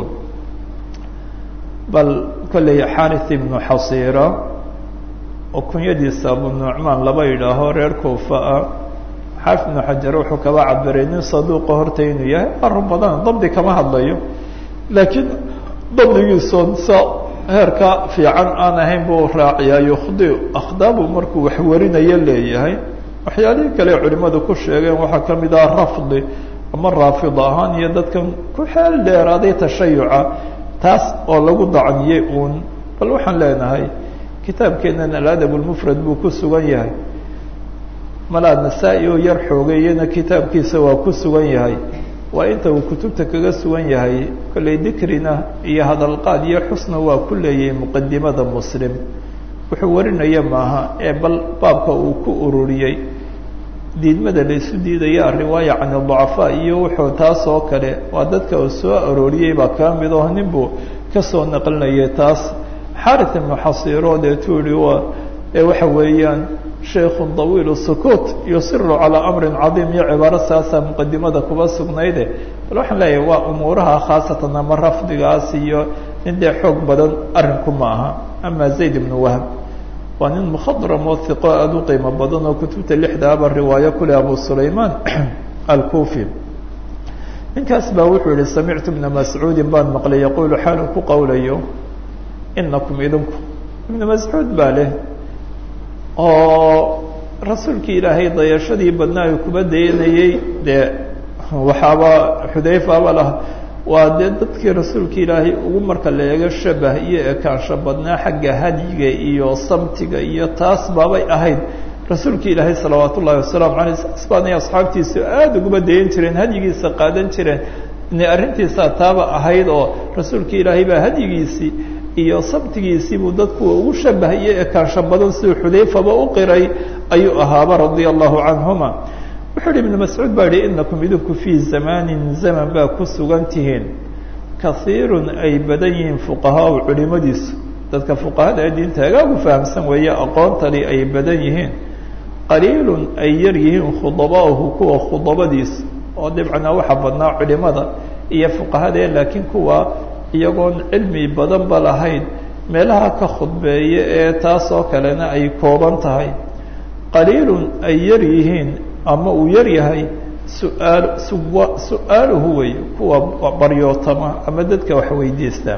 bal kolley xaariث ibnu xasira oo kunyadiisa abu nucmaan laba yidhaaho reer kuufa ah xaafid ibnu xajar wuxuu kaba cabiray nin saduuqa horta inuu yahay arun badan dabdi kama hadlayo laakiin dabdigiisoon sa heerka fiican aan ahayn buu raaciyaa yukhdi akhdaabu markuu wax warinayo leeyahay waxyaalihii kale culimadu ku sheegeen waxaa ka mid ah rafdi ama raafid ahaan iyo dadkan ku xeel dheeraaday tashayuca taas oo lagu dacniyey uun bal waxaan leenahay kitaabkeenan aladab lmufrad buu ku sugan yahay malaa nasaa-i oo yar xoogeeyana kitaabkiisa waa ku sugan yahay waa inta uu kutubta kaga sugan yahay kolley dikrina iyo hadalqaad iyo xusna waa ku leeyahay muqadimada muslim wuxuu warinaya maaha ee bal baabka uu ku ururiyey diidmada la isu diidaya ariwaaya can dacafaa iyo wuxuu taas oo kale waa dadka uu soo arooriyey baa kaa mid oo nin buu kasoo naqlinayay taas xarit ibnu xasiro deetuu yihi waa ee waxa weeyaan shaykhu طawiil sukuut yusiru calaa amrin cadiim iyo cibaaro saasa muqadimada kuba sugnayde bal waxaan leeyahay waa umuuraha khaasatan ama rafdigaas iyo nin dee xoog badan arinku ma aha ama zayd ibnu wahb waa nin mkhadram oo hiqo aada u qiimo badan oo kutubta lixdaaba riwaayo kule abu sulayman alkufi ninkaas baa wuxuu yihi samictu bna mascuudin baan maqlay yaqulu xaalu ku qowlayo inakum idinku ibna mascuud baa leh oo rasuulkii ilaahay dayashadii badnaa ay kuba dayanayey dee waxaaba xudayfaaba lah waa dee dadkii rasuulka ilaahay ugu marka la eego shabah iyo ekaansho badnaa xagga hadyiga iyo samtiga iyo taas baabay ahayd rasuulka ilaahay salawaat ullahi wasalaamu aleyh saas baanay asxaabtiisu aada uguma dayan jireen hadyigiisa qaadan jireen inay arrintiisaa taaba ahayd oo rasuulka ilaahay baa hadyigiisii iyo sabtigiisii buu dadkuwa ugu shabah iyo ekaansho badan siduu xudayfaba u qiray ayuu ahaaba radia allahu canhuma wuxuu yihi ibnu mascuud baa yihi inakum idinku fii zamanin zaman baa ku sugan tihiin kaiirun ay badan yihiin fuqahaau culimadiisu dadka fuqahada ee diinta hagaagu fahamsan weeye aqoontani ay badan yihiin qaliilun ay yar yihiin khudabaahu kuwa khudabadiisa oo dibcana waxa badnaa culimada iyo fuqahadae laakiin kuwa iyagoon cilmi badanba lahayn meelaha ka khudbeeya ee taas oo kalena ay kooban tahay qaliilun ay yar yihiin ama uu yar yahay suaal suwa su-aaluhu wey kuwa baryootama ama dadka wax weydiista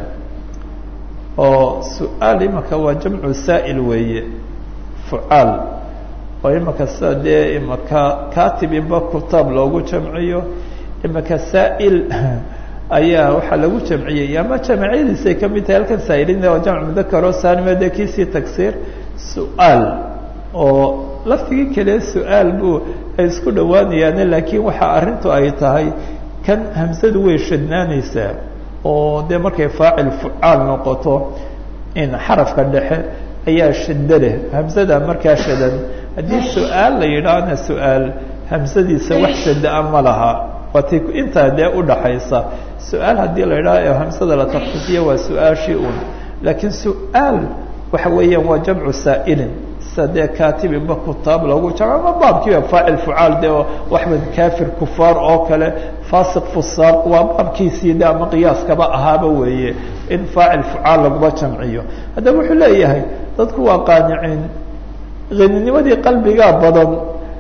oo su-aal imaka waa jamcu saa'il weeye fucaal oo imaka sida dee imaka katib inba kutaab loogu jamciyo imaka saa'il ayaa waxaa lagu jamciyey ama jamciyadiisay ka mid tahay halkan saa'ilin waa jamc mudakaro saanima dee kiisii tagsiir su-aal oo laftigii kale su-aal buu ay isku dhowaanayaane laakiin waxa arrintu ay tahay kan hamsadu way shadnaanaysaa oo dee markay faacil fucaal noqoto in xarafka dhexe ayaa shaddo leh hamsada markaa shadan haddii su-aal la yidhaahna su-aal hamsadiisa wax shada-a ma laha waati intaa dee udhaxaysa su-aal haddii la yidhaha hamsada la takfiifiya waa su-aashii un laakiin su-aal waxa weeyaan waa jamcu saa'ilin sida dee katibinba kutaab loogu jamco ama baabkiiba faacil fucaal dee waxba kafir kufaar oo kale fasiq fusaaq waa baabkiisii de ama qiyaaskaba ahaaba weeye in faacil fucaal laguma jamciyo haddaba wuxuu leeyahay dadku waa qaaniciin haninimadii qalbigaa badan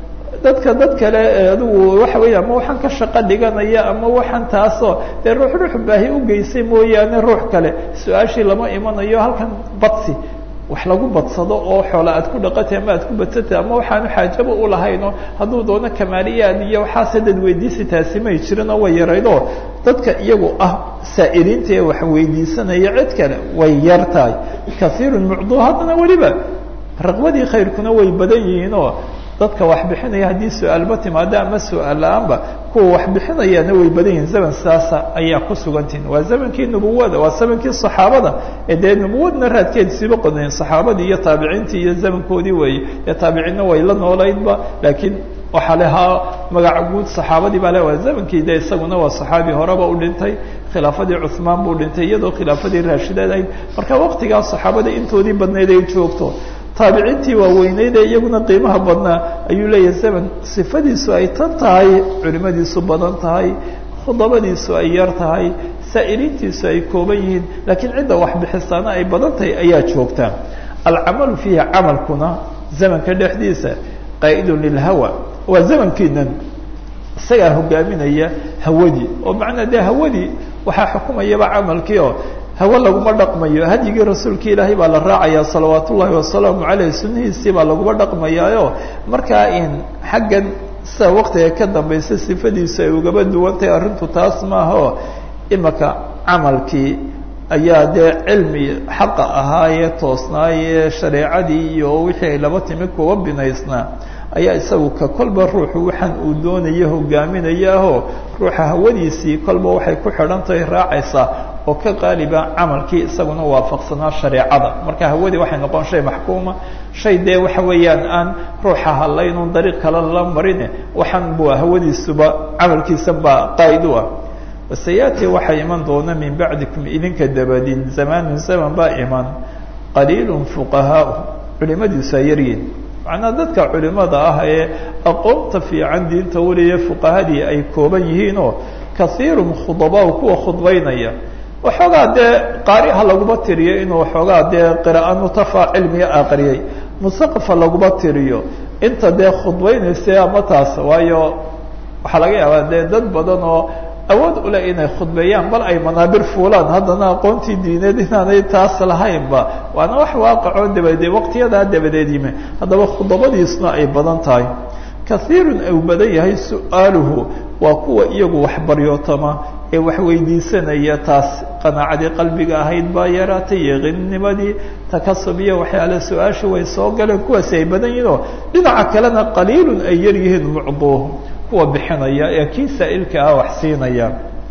dadka dad kale adigu waxa weya ama waxaan ka shaqo dhiganaya ama waxaan taasoo dee ruux ruux baahi u geysay mooyaane ruux kale su-aashii lama imanayo halkan badsi wax lagu badsado oo xoola aad ku dhaqatay ama aad ku badsatay ama waxaanu xaajaba ulahayno hadduu doono kamaaliyaad iyo waxaase dad weydiisi taasi may jirin oo way yaraydoo dadka iyagu ah saa'iliinta ee wax weydiisanaya cid kale way yar tahay kaiirun mucduu haddana weliba raqbadii khayrkuna way badan yihiinoo dadka wax bixinaya haddii su-aalba timaado ama su-aal la-aanba kuwa wax bixinayaana way badan yihiin zaman saasa ayaa ku sugantihin waa zamankii nubuwada waa zamankii saxaabada ee dee nubuwadna raadkeedsiiba qodayn saxaabadii iyo taabiciintii iyo zamankoodii weeye dee taabiciinna way la noolaydba laakiin waxaa lehaa magaca guud saxaabadii baa le waa zamankii de isaguna waa saxaabi horeba u dhintay khilaafadii cuhmaan buu dhintay iyadoo khilaafadii raashidaad ahayd marka waqtigaas saxaabada intoodii badnayd ay joogto taabiciintii waaweyneyd ee iyaguna qiimaha badnaa ayuu leeyahay zaman sifadiisu ay tan tahay culimadiisu badan tahay khudabadiisu ay yar tahay saa'iliintiisu ay kooban yihiin laakiin cidda wax bixisaana ay badan tahay ayaa joogtaa alcamalu fiihi camalkuna zamanka dhexdiisa qaa'idun lilhawa waa zamankiinan isagaa hogaaminaya hawadii oo macnaa dee hawadii waxaa xukumayaba camalkii oo hawe laguma dhaqmayo hadyigii rasuulka ilaahay baa la raacaya salawaat ullaahi wasalaamu caleyh sunnihiisii baa laguma dhaqmayaayo markaa in xaggan sida waqtiga ka dambaysa sifadiisu ay ugaba duwantahay arrintu taas maaha oo imaka camalkii ayaa dee cilmi xaqa ahaayee toosnaayee shareecadii iyo wixii ay laba timi kuba binaysnaa ayaa isagu ka kolba ruuxu waxaan uu doonaya hogaaminayaahoo ruuxa hawadiisii kolba waxay ku xidhan tahay raacaysaa oo ka qaaliba camalkii isaguna waafaqsanaa shareecada marka hawadii waxay noqon shay maxkuuma shay dee waxa weeyaan aan ruuxa hadlaynun dariiq kale la marine waxaan bu hawadiisuba camalkiisa baa qaa'id u ah wasayaati waxaa iman doona min bacdikum idinka dabadin zamaanun zaman baa iman qaliilun fuqahaau culimadiisu ay yaryihin macnaa dadka culimada ah ee aqoonta fiican diinta weliya fuqahadii ay kooban yihiinoo kaiirun khudabaa kuwa khudbaynaya waxoogaa dee qaariha laguma tiriyo inuu waxoogaa dee qira'a mutafa cilmiga aqriyay musaqafa laguma tiriyo inta dee khudbaynaysa ama taas waayo waxaa laga yaabaa dee dad badan oo awood ule inay khudbeeyaan bal ay manaabir fuulaan haddana aqoontii diineed inaanay taas lahaynba waana wax waaqicoo dabadeed waqtiyadaa dabadeed yime haddaba khudabadiisna ay badan tahay kaiirun uu badan yahay su-aaluhu waa kuwa iyagu waxbaryootama ee wax weydiisanaya taas qanaacadii qalbiga ahayd baa yaraatay yaqiinnimadii takasub iyo waxyaale su-aasha way soo galeen kuwaasi ay badan yihiin oo dhinaca kalena qaliilun ay yar yihiin mucduuhum kuwa bixinaya ee kii saa'ilka ah wax siinaya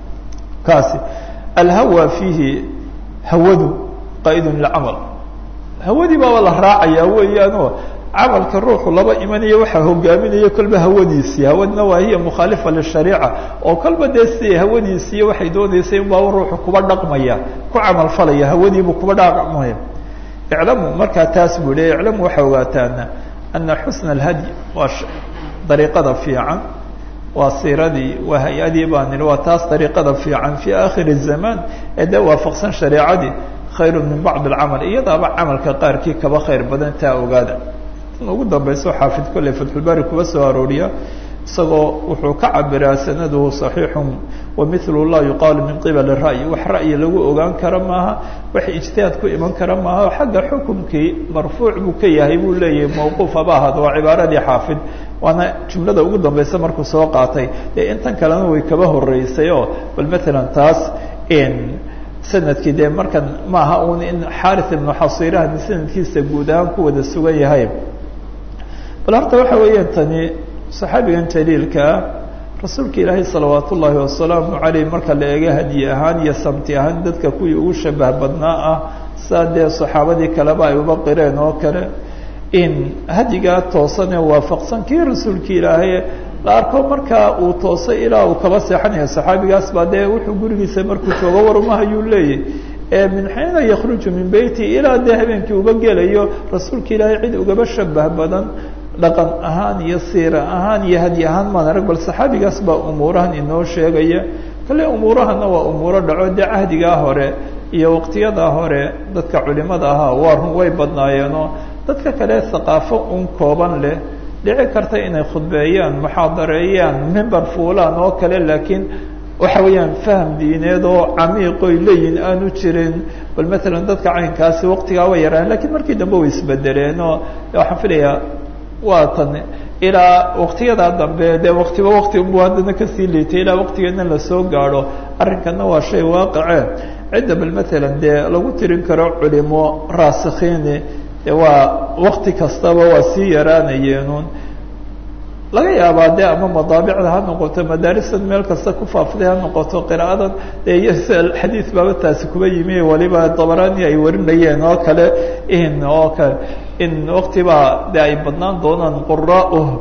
kaasi alhawa fiihi hawadu qaa'idun lilcamal hawadii baaba la raacayaa weeyaanoo camalka ruuxu laba imanaya waxaa hogaaminaya kolba hawadiisii hawadna waa hiya mukhaalifa lishariica oo kolba dee siday hawadiisiiyo waxay doonaysay unbaaba ruuxu kuba dhaqmaya ku camal falaya hawadiibuu kuba dhaqmaya iclamu markaa taas buu le iclamu waxaa ogaataana ana xusna alhadyi waa dariiqada fiican waa siiradii waa hay-adii baa nidhi waa taas dariiqada fiican fii aakhiri zamaan ee dee waafaqsan shareecadii khayru min bacd alcamal iyadaaba camalka qaarkii kaba khayr badan taa ogaada tan ugu dambayso xaafid kolley fatxulbaari kuba soo arooriya isagoo wuxuu ka cabiraa sanaduhu صaxiixun wamilu laa yuqaalu min qibali ra'yi wax ra'yi lagu ogaan kara maaha wax ijtihaad ku iman kara maaha xagga xukumkii marfuuc buu ka yahay buu leeyahay mawquuf haba ahaado waa cibaaradii xaafid waana jumlada ugu dambaysa markuu soo qaatay dee intan kalena way kaba horeysay oo bal maalan taas sanadkii dee markan maaha un in xaari ibnu xasirahan sanadkiisa guud ahaan ku wada sugan yahay bal horta waxa weeyaan tani saxaabigan jaliilkaa rasuulka ilaahay salawaat ullaahi wasalaamu caleyh marka la eego hadyi ahaan iyo samti ahaan dadka kuwii ugu shabah badnaa ah saa dee saxaabadii kaleba ay uba qireen oo kale in hadyigaa toosan ee waafaqsan kii rasuulka ilaahay la arko markaa uu toosay ilaa uu kaba seexanayo saxaabigaas baa dee wuxuu gurigiisa markuu joogo warmahayuu leeyahy ee min xiina yakhruju min beyti ilaa dee habeenkii uga gelayo rasuulka ilaahay cid ugaba shabah badan dhaqan ahaan iyo siira ahaan iyo hadyi ahaan maan arag bal saxaabigaas baa umuurahan inoo sheegaya kale umuurahana waa umuuro dhaco dee cahdigaa hore iyo waqtiyadaa hore dadka culimada ahaa waa run way badnaayeenoo dadka kale haqaafo un kooban leh dhici karta inay khudbeeyaan muxaadareeyaan mimber fuulaan oo kale laakiin waxa weeyaan faham diineed oo camiiqoy leeyihin aanu jirin bal matalan dadka caynkaasi waqtigaa way yaraan lakiin markii dambe way isbedeleen oo waxaan filayaa waa tan ilaa waqtiyadaa dambe dee waktiba wakti unbu haddana kasii liitay ilaa waqtigeedna lasoo gaadho arrinkana waa shay waaqicee cidda bal matalan dee lagu tirin karo culimo raasikhiini de waa wakti kastaba waa sii yaraanayeenun laga yaabaa de ama madaabicda ha noqoto madaarisan meel kasta ku faafiday ha noqoto qiraadan de iyo xadiid baaba taasi kuba yimi waliba dabarani ay warinayeen oo kale in oo kale in waktibaa de ay badnaan doonaan qura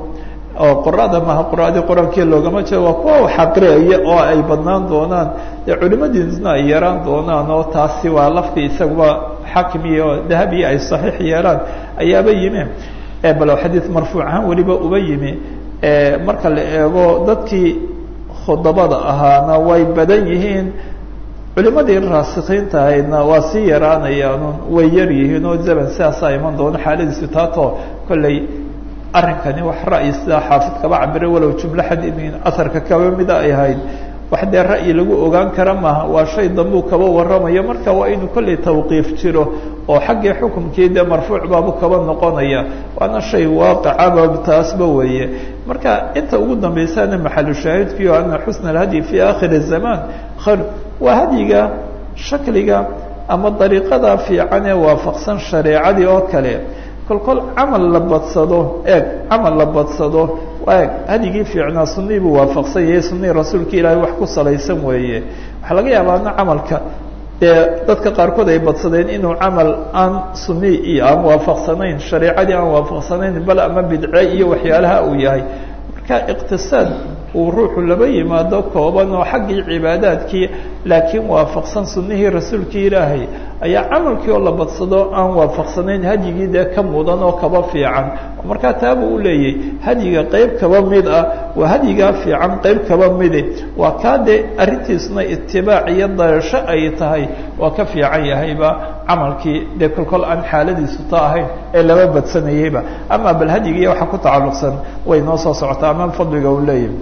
oo qurada maha quraadii qur-aankii loogama jeedo waa kuwa xaqriaya oo ay badnaan doonaan dee culimadiisna ay yaraan doonaan oo taasi waa laftii isaguba xakim iyo dahabiya ay saxiix yeelaan ayaaba yimi bal xadiid marfuuc ahaan weliba uba yimi marka la eego dadkii khudabada ahaana way badan yihiin culimadii raasikiinta ahaydna waa sii yaraanayaanun way yar yihiin oo zaman sidaasaa iman doono xaaladiisu taatoo kolley arrinkani wax ra'yi sidaa xaafid kaba cabire walow jumlo xadiidin asarka kaba mida ay ahayd wax dee ra'yi lagu ogaan kara maaha waa shay dambuu kaba warramayo marka waa inuu kolley tawqiif jiro oo xaggii xukumkii dee marfuuc baabu kaba noqonaya waana shay waaqicaba taasba weeye marka inta ugu dambaysaana maxalu shaahidkiio ana xusna alhadyi fi aakhiri zamaan khayr waa hadyiga shakliga ama dariiqada fiican ee waafaqsan shareecadii oo kale kolkol camal la badsado eeg camal la badsado eeg hadigii fiicnaa sunii buu waafaqsan yahay sunihii rasuulka ilaahay wax ku salaysan weeye waxaa laga yaabaa ana camalka dee dadka qaarkood ay badsadeen inuu camal aan suni iyo aan waafaqsanayn shareecadii aan waafaqsanayn bal ama bidce iyo waxyaalaha uu yahay marka iqtisaad uu ruuxu laba yimaado kooban oo xaggii cibaadaadkii laakiin waafaqsan sunihii rasuulkii ilaahay ayaa camalkii oo la badsado aan waafaqsanayn hadyigii dee ka mudan oo kaba fiican markaa taabuu u leeyay hadyiga qeyb kaba mid ah waa hadyigaa fiican qeyb kaba mide waa kaa dee arrintiisuna itibaac iyo dayasho ay tahay waa ka fiican yahayba camalkii dee kolkol aan xaaladiisu ta ahayn ee laba badsanayeyba ama bal hadyigii waxa ku tacalluqsan way noo soo socotaa ama fadliga uu leeyahay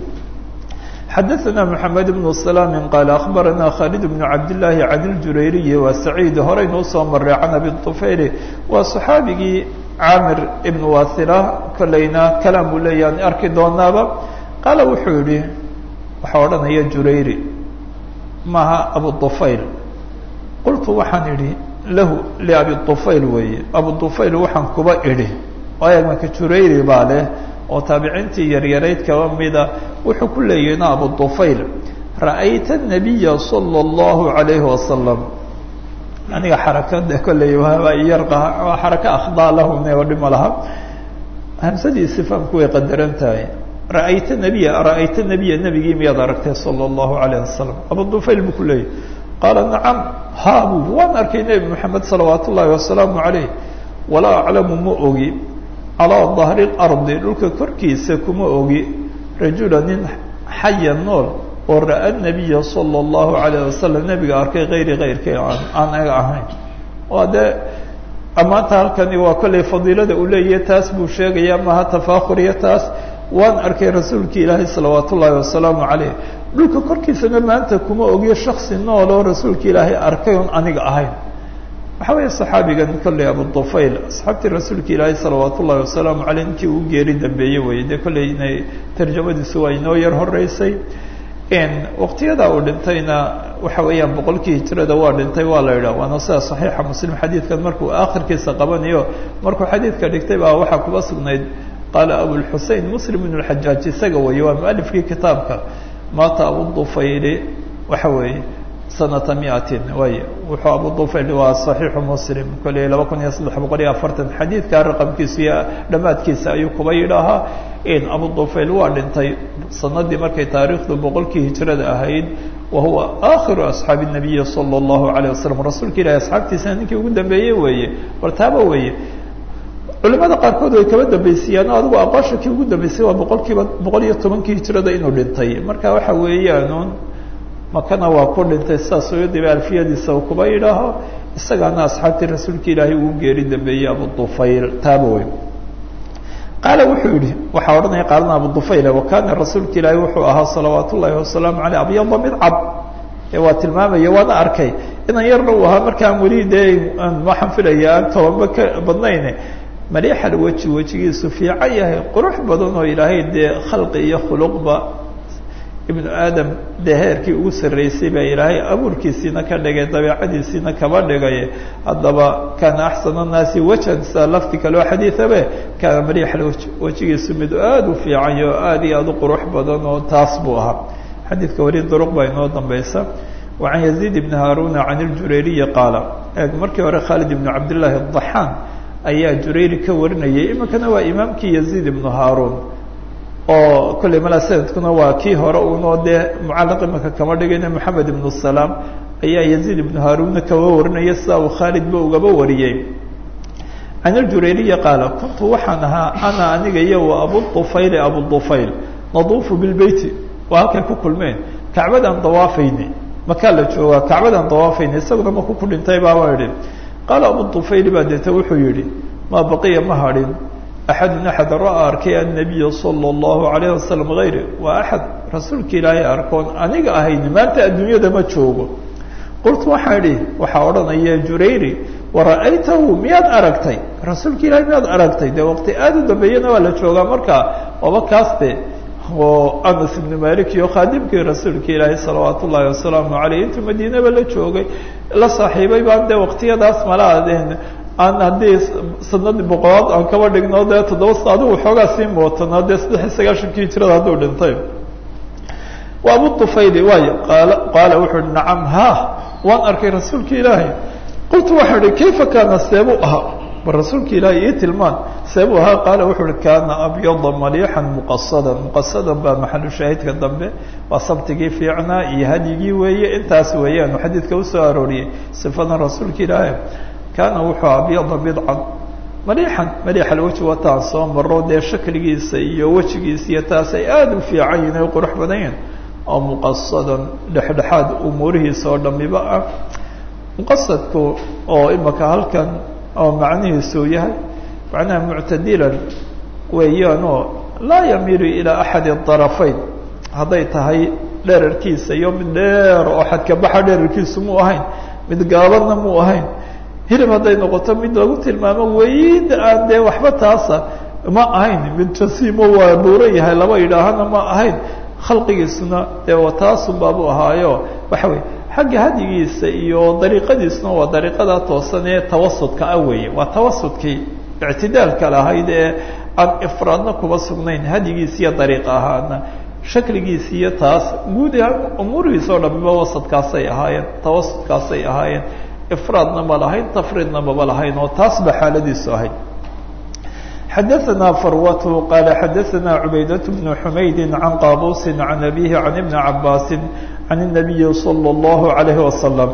xadaثna mحamed بن سلام qال أخbarana khالد بن cabd للahi عan الjurayriyi wa سacيid horeynuu soo maray can abi طufayl waa صxaabigii camir ibn wasila kolleyna kalam buu leeya an arki doonaaba qaala wuxuu yihi waxaa odhanaya jurayri maha abu طufayl qultu waxaan idhi lahu labi طufayl weeye abu طufayl waxaan kuba idhi waayo marka jurayri baa leh oo taabiciintii yaryarayd kaba mida wuxuu ku leeyahna abu طufayl ra'ayta الnabiya salى الlahu عalayhi wasalam aniga xarakada kolley yar xaraka akhdaa lahune oo dhima laha hamsadiisi fahamku way qadaran tahay ra'ayta nabiya ra'ayta nabiya nebigii miyaad aragtay salى الlahu عalayه wasalam abu طufayl buu ku leeyahy qaala nacam ha bu waan arkay nebi moxamed salawaat ullaahi wasalaamu عalayh walaa aclamu ma ogi calىa dahri اlardi dhulka korkiisa kuma ogi rajula nin xaya nool oo ra'a nabiya salى اllahu عalayه wasalam nebiga arkay kayri kayrkay aan aga ahayn waa dee ammaanta halkani waa kolley fadiilada uu leeyahay taas buu sheegaya maha tafakhuriya taas waan arkay rasuulki ilaahay salawaat ullaahi wasalaamu calayh dhulka korkiisana maanta kuma ogiyo shaksi nool oo rasuulka ilaahay arkay on aniga ahayn waxaa weeye saxaabigan kolley abu طufayl asxaabtii rasuulka ilaahay salawaat ullahi wasalaamu caleyh ninkii uu geeri dambeeyey weye dee kolley inay tarjamadiisu waa inoo yar horeysay waqtiyada uu dhintayna waxa weeyaan boqolkii hijrada waa dhintay waa la yidhah waana sida saxiixa muslim xadiidkan markuu aakhirkiisa qabanayo markuu xadiidka dhigtay baa waxaa kuba sugnayd qaala abulxusein muslim ibn اlxajaaj isaga weeye waa mualifkii kitaabka maata abu طufayli waxa weeye sanata miatin way wuxuu abu طufayl waa صaxiixu muslim kolley laba kun iyo saddex boqol iyo afartan xadiidka raqamkiisa iyo dhammaadkiisa ayuu kuba yidhaahaa in abu طufayl waa dhintay sanadii markay taariikhdu boqolkii hijrada ahayd wa huwa aakhiru asxaabi الnabiyi salى الlahu عalيه wasalam rasuulka ilahi asxaabtiisana ninkii ugu dambeeyey weeye bartaaba weeye culimada qaarkood way kaba dambaysiiyaan adigu aqoosha kii ugu dambeysay waa boqol kiiba boqol iyo tobankii hijrada inuu dhintay marka waxa weeyaan makana waa ku dhintay sidaas oyadiba alfiyadiisa uu kuba yidhaaho isagaana asxaabtii rasuulka ilaahay uu geeri dambeeyey abu طufayl taaba wey qaala wuxuu yihi waxaa odhanaya qaalana abu dufayl wakana rasuulka ilaahi wuxuu ahaa salawaat ullahi wasalaamu aleyh abyada mid cad ee waa tilmaamaya waana arkay inan yarna uu ahaa markaan weli dee waxaan filaya aan tobanba ka badnayn maliixal weji wejigiisu fiican yahay qurux badan oo ilaahay dee khalqi iyo khuluqba ibnu aadam dee heerkii ugu sarreysay baa ilaahay abuurkiisiina ka dhigay dabeicadiisiina kaba dhigay haddaba kaana axsana naasi wajan sida lafti kaleo xadiiabe kaana maliixal wejigiisu mid aada u fiican iyo aada iyo aada u qurux badan oo taas buu ahaa xadiidka weli duruq baa inoo dambaysa wa can yaziid ibni haaruna can iljurayriyi qaala eeg markii hore khaalid ibnu cabdillaahi adaxaan ayaa jurayri ka warinayay iminkana waa imaamkii yaziid ibnu haaruun oo kolley malaa sanadkuna waa kii hore unoo dee mucallaq imanka kama dhigayna moxamed ibnu salaam ayaa yaziid ibnu haaruunna kaba warinaya sidaa uu khaalidba ugaba wariyey can iljurayriyi qaala kuntu waxaan ahaa ana aniga iyo wa abudufayli abudufayl naduufu bilbeyti waa halkay ku kulmeen kacbadaan dawaafayne makaa la joogaa kacbadaan dawaafayne isaguna maku ku dhintay baaba idhi qaala abudufayli baa deeta wuxuu yihi maa baqiya ma hadhin axadun axad ra-a arkay annabiya sala allahu alayh wasalam hayri waa axad rasuulka ilaahay arkoon aniga ahayn maanta adduunyada ma joogo qultu waxaa idhi waxaa odhanaya jurayri wara'aytahu miyaad aragtay rasuulka ilahay miyaad aragtay dee waqti aada u dambeeyana waa la joogaa markaa oba kaaste oo anas ibnu malik iyo khaadimkii rasuulka ilaahay salawaat ullaahi wasalaamu caleyh intuu madiinaba la joogay la saaxiibay baan dee waqtiyadaas malaadeen aan haddii sanadii boqolaad aan kaba dhigno dee toddoba sa adigu waxoogaa sii mootanaa dee saddex iyo sagaashankii hijrada hadduu dhintay wa abu tufayli waayo qaala qaala wuxuu uhi nacam ha waan arkay rasuulka ilaahay qultu waxaa ihi kayfa kaana seebuu ahaa bal rasuulka ilaahay ii tilmaan seebuu ahaa qaala wuxuu uhi kaana abyada maliixan muqasadan muqasadan baa maxalu shaahidka dambe waa sabtigii fiicnaa iyo hadyigii weeye intaas weeyaanu xadiidka usoo arooriyey sifadan rasuulka ilaahay kaana wuxuu abyada bidcan maliixan maliix alweji wataan soo maro dee shakligiisa iyo wejigiisa iyo taas ay aada u fiican yihin ay qurux badan yihin oo muqasadan dhexdhexaad umuurihiisa oo dhamiba ah muqasadku oo imaka halkan oo macnihiisu yahay macnaha muctadilan weeyaanoo laa yamiilu ilaa axadi darafayn hadday tahay dherarkiisa iyo mid dheer oo xadkabaxa dherarkiisu mu ahayn mid gaabadna mu ahayn hilib hadday noqoto mid lagu tilmaamo weyd aan dee waxba taasa ma ahayn mid jasiimo waa buuran yahay laba yidhaahana ma ahayn khalqigiisuna dee taasun baabu ahaayo waxa weye xagga hadyigiisa iyo dariiqadiisuna waa dariiqada toosan ee tawasudka ah weeye waa tawasudkii ictidaalka lahayd ee aan ifraadna kuba sugnayn hadyigiisa iyo dariiq ahaana shakligiisa iyo taas guud ahaan umuurihiisa oo dhamiba wasadkaasay ahaayeen tawasudkaasay ahaayeen ifraadna ma lahayn tafriidna maba lahayn oo taas ba xaaladiisu ahayd xadaثna farwat qala xadaثna cubaydaة بن xumaydi can qaabusi can abihi can ibni cabaasi can الnabiyi slى الlahu عalayه wasalam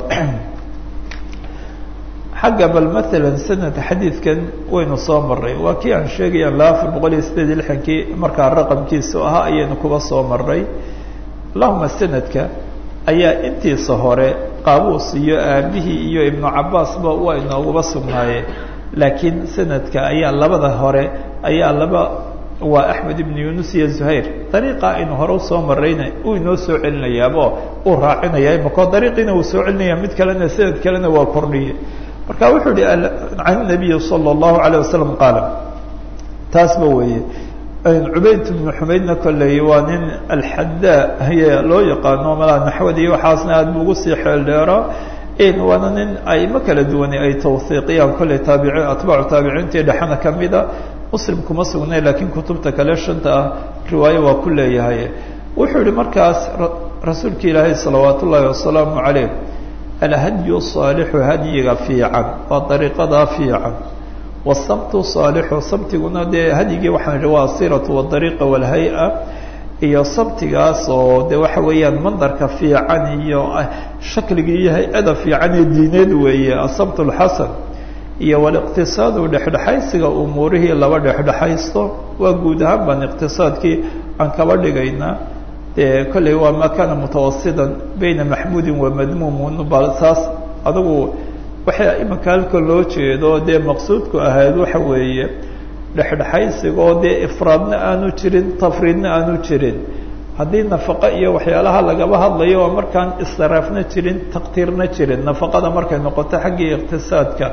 xagga bal maala sanad xadiidkan waynu soo maray waa kii aan sheegaya laba afar boqol iyo sideed iyo lixankii markaa raqamkiisu ahaa ayaynu kuba soo maray allahuma sanadka ayaa intiisa hore qaabuus iyo aabihii iyo ibnu cabaasba waa inooguba sugnaayeen laakiin sanadka ayaa labada hore ayaa laba waa axmed ibnu yunus iyo zuhayr dariiqa aynu hore usoo marayna uu inoo soo celinayaabo uu raacinaya imakoo dariiqiina uu soo celinaya mid kalena sanad kalena waa kordhiye marka wuxuu ihi can nabiyi salى اllahu alayه wasalam qaala taasba weeye cubayd ibnu xumaydna kolley waa nin alxadaa haye loo yaqaano malaa naxwada iyo waxaasna aad bu ugu sii xeel dheeraa waana nin aimo kala duwane ay tawhiiqiyaan kolley taabici atbaacu taabiciintii dhexena kamida muslim kuma sugnay laakiin kutubta kale shanta ah riwaayo waa ku leeyahay wuxuu yihi markaas rasuulka ilaahay salawaat ullaahi wasalaamu calayh alhadyu saalixu hadyiga fiican waa dariiqadaa fiican wasabtu saalixu sabtiguna dee hadyigii waxaan idhi waa asiratu wadariiqa walhay-a iyo sabtigaas oo de waxa weeyaan mandarka fiican iyo shakligii iyo hay-ada fiican ee diineed weeye asabt lxasan iyo waliqtisaadu dhexdhexaysiga umuurihii laba dhexdhexaysto waa guud ahaan baan iqtisaadkii aan kaba dhigaynaa dee kolley waa maa kaana mutawasidan bayna maxmuudin wa madmuumun bal taas adugu waxay imanka halka loo jeedo dee maqsuudku ahayd waxa weeye dhexdhexaysigoo dee ifraadna aanu jirin tafriidna aanu jirin haddii nafaqo iyo waxyaalaha lagaba hadlayo oo markaan israafna jirin taqtiirna jirin nafaqada markay noqoto xaggii iqtisaadka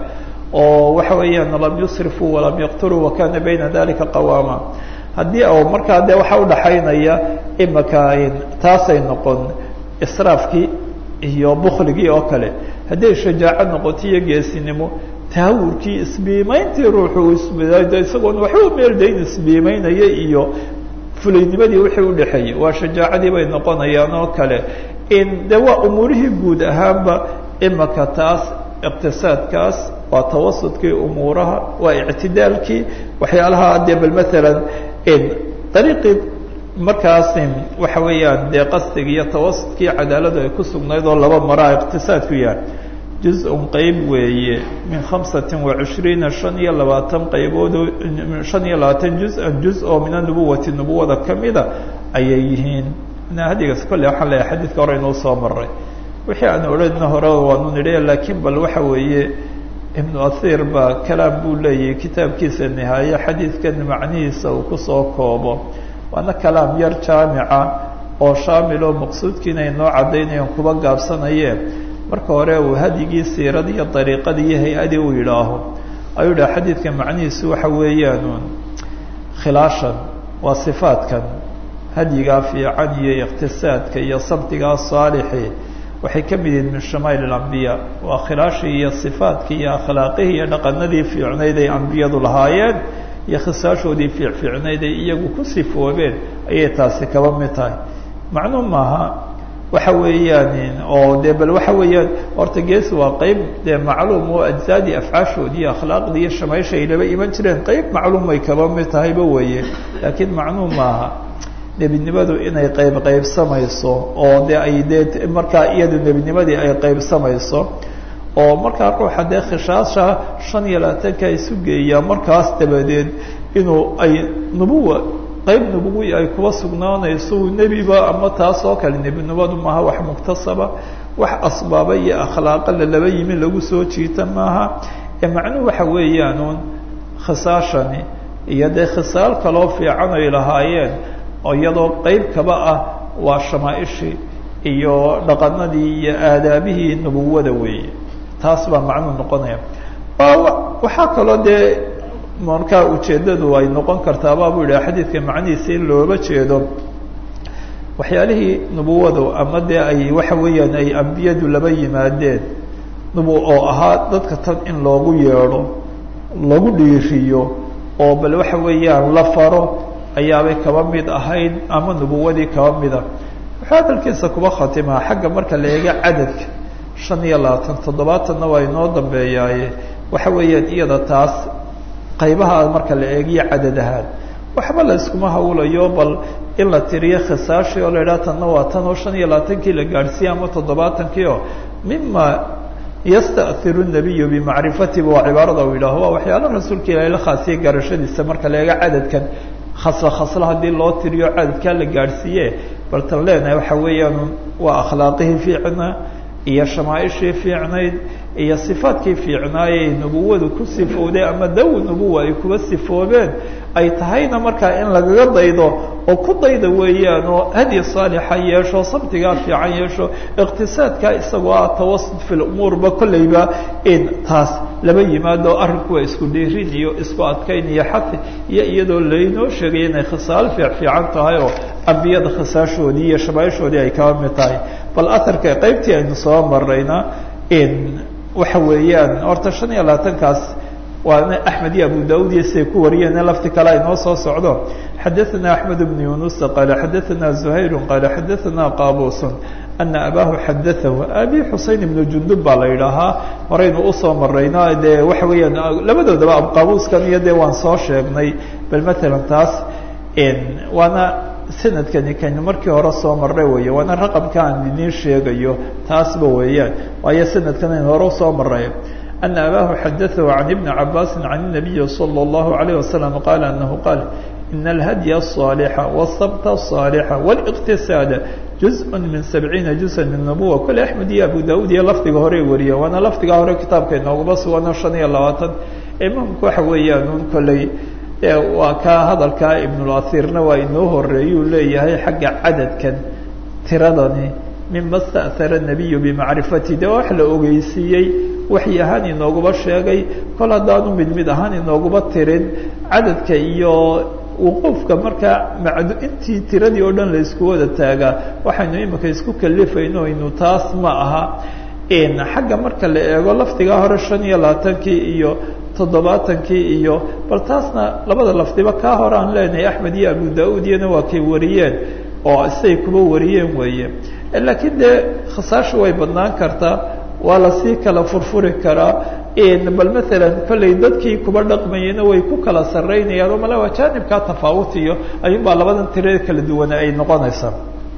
oo waxa weeyaan lam yusrifuu walam yaqturuu wakana bayna dalika qawaama haddii o markaa dee waxaa udhaxaynaya imaka taasay noqon israafkii iyo bukligii oo kale hadday shajaaco noqoto iyo geesinimo tahawurkii isbiimayntii ruuxu isbid isagoon waxba meeldayn isbiimaynaya iyo fulaynimadii wixii udhexeeyey waa shajaacadii bay noqonayaan oo kale de waa umuurihii guud ahaanba imaka taas iqtisaadkaas waa tawasudkii umuuraha waa ictidaalkii waxyaalaha dee bal maalan dariiqii markaas waxa weeyaan dee qasdiga iyo tawasudkii cadaaladu ay ku sugnayd oo laba maraa iqtisaadku yahay juz-un qeyb weeye min khamsati wa cishriina shan iyo labaatan qaybood shan iyo labaatan juz-an juz oo min anubuwati nubuwada kamida ayay yihiin hadigaas kolle waxaan leeyahay xadiidka hore inuu soo maray wixii aan odhanna hore waanu nidhi laakiin bal waxa weeye ibnu ahiir baa kalaam buu leeyahay kitaabkiisa nihaaye xadiidkan macnihiisa uu kusoo koobo waana kalaam yar jaamica oo shaamil oo maqsuudkiina inoo caddaynayaan kuba gaabsanayeen marka hore uu hadyigii siiradii iyo dariiqadii iyo hay-adii uu yidhaaho ayuu dhaha xadiidka macnihiisu waxa weeyaan khilaashan waa sifaadkan hadyigaa fiican iyo iqtisaadka iyo sabtigaa saalixi waxay ka mid yihiin min shamaa'il alambiya waa khilaashii iyo sifaadkii iyo akhlaaqihii iyo dhaqanadii fiicnayd ay ambiyadu lahaayeen iyo khisaashoodii fiicfiicnayd ay iyagu ku sifoobeen ayay taasi kaba mid tahay macnuu maaha waxa weeyaan oo de bal waxa weeyaan horta gees waa qeyb dee macluum oo ajsaadii afcaashoodii iyo akhlaaqdii iyo shamaysha ay laba iman jireen qeyb macluumay kaba mid tahayba weeye laakiin macnuu maaha nebinimadu inay qayb qaybsamayso oo de ay dee markaa iyadu nebinimadii ay qaybsamayso oo markaa ruuxa dee khishaasha shan iyo labaatanka isu geeyaa markaas dabadeed inuu ay nubuwa qayb nubuwi ay kuba sugnaanayso nebiba ama taas oo kale nebinimadu maaha wax muktasaba wax asbaaba iyo akhlaaqa lalaba yimi lagu soo jiita maaha ee macnuhu waxa weeyaanuun khisaashani iyo dee khisaal kaloo fiican ay lahaayeen oo iyadoo qeyb kaba ah waa shamaaishii iyo dhaqanadii iyo aadaabihii nubuwada weeye taas baa macnuu noqonaya waxaa kaloo dee markaa ujeeddadu ay noqon kartaa baabuu yidhaha xadiidka macnihiisa in looba jeedo waxyaalihii nubuwadu ama dee ay waxa weeyaan ay ambiyadu laba yimaadeen nubu oo ahaa dadka tan in loogu yeedho lagu dhiiriyo oo bal waxa weeyaan la faro ayaabay kaba mid ahayd ama nubuwadii kaba mida wuxuu hadalkiisa kuba khatimaa xagga marka la eega cadadka shan iyo labaatan toddobaatanna waa inoo dambeeyaaye waxa weeyaan iyada taas qaybaha marka la eegiyo cadad ahaan waxba la iskuma hawlayo bal in la tiriyo khisaashii oo la idhaha tanna waa tan oo shan iyo labaatankii la gaadhsiiye ama toddobaatankii oo mima yastairu nabiyu bimacrifatihi waa cibaarada uu yidhaaho waa waxyaala rasuulka ilahi la khaasiye garashadiisa marka la eega cadadkan khasla khasla haddii loo tiriyo cadadkaa la gaadhsiiye bal tan leenahay waxa weeyaan waa akhlaaqihii fiicnaa iyo shamaaishii fiicnayd iyo sifaadkii fiicnaayey nubuwadu ku sifowday ama dawi nubuwa ay kuba sifoobeen ay tahayna markaa in lagaga daydo oo ku dayda weeyaan oo hadyi saalixa yeesho sabtigaa fiican yeesho iqtisaadkaa isagoo ah tawasud fi lumuurba kolleyba in taas laba yimaado arrinku waa isku dhiirin iyo isku adkayn iyo xati iyo iyadoo laynoo sheegay inay khisaal fiic fiican tahay oo ambiyada khisaashoodii iyo shamaaishoodii ay kaba mid tahay bal aharka qaybtii aynu soo marayna in waxa weeyaan horta shan iyo labaatankaas waana axmed iyo abu daud iyo siday ku wariyeen lafti kale ay noo soo socdo xadaثana axmed bn yunus qaala xadaثana zuhayr qaala xadaثana qaabus ana abahu xadaahu abi xusein ibnu jundub baa la yidhaahaa horaynu usoo marayno dee waxa weeyaan labadoodaba abqaabuskan iyo dee waan soo sheegnay bal matalan taas waana sanadkani kaynu markii hore soo marray weeye waana raqabka aan idiin sheegayo taasba weeyaan waayo sanadkan aynu hore usoo maray ana abahu xadaثahu can ibni cabaasi can الnabiyi salى الlahu عalيه wasalam qaala anahu qaal in alhadya الصaalixa wالsabta الصaalixa wاliqtisaada juzء min sabciina juزa min nubuwa kole axmed iyo abu daud iyo lafdiga horey wariya waana lafdiga hore kitaabka inooguma sugano shan iyo labaatan imaamku waxa weeyaan un kolley waa kaa hadalkaa ibnulasiirna waa inoo horeeyuu leeyahay xagga cadadkan tiradani mima sta'hara nabiyu bimacrifati de wax la ogeysiiyey waxyi ahaan inooguba sheegay kol haddaanu mid mid ahaan inooguba tirin cadadka iyo wuquufka markaa macdu intii tiradii oo dhan la isku wada taagaa waxaynu imika isku kalifayno inu taas ma aha xagga marka la eego lafdigaa hore shan iyo labaatankii iyo toddobaatankii iyo bal taasna labada lafdiba kaa hore aan leenahay axmed iyo abu da-uud iyana waa kay wariyeen oo siday kuba wariyeen weeye laakiin dee khasaashu way badnaan kartaa waa lasii kala furfuri karaa bal maalan kollay dadkii kuba dhaqmayena way ku kala saraynayaan oo mala waa jaanibkaa tafaawutiyo ayuun baa labadan tira kala duwana ay noqonaysaa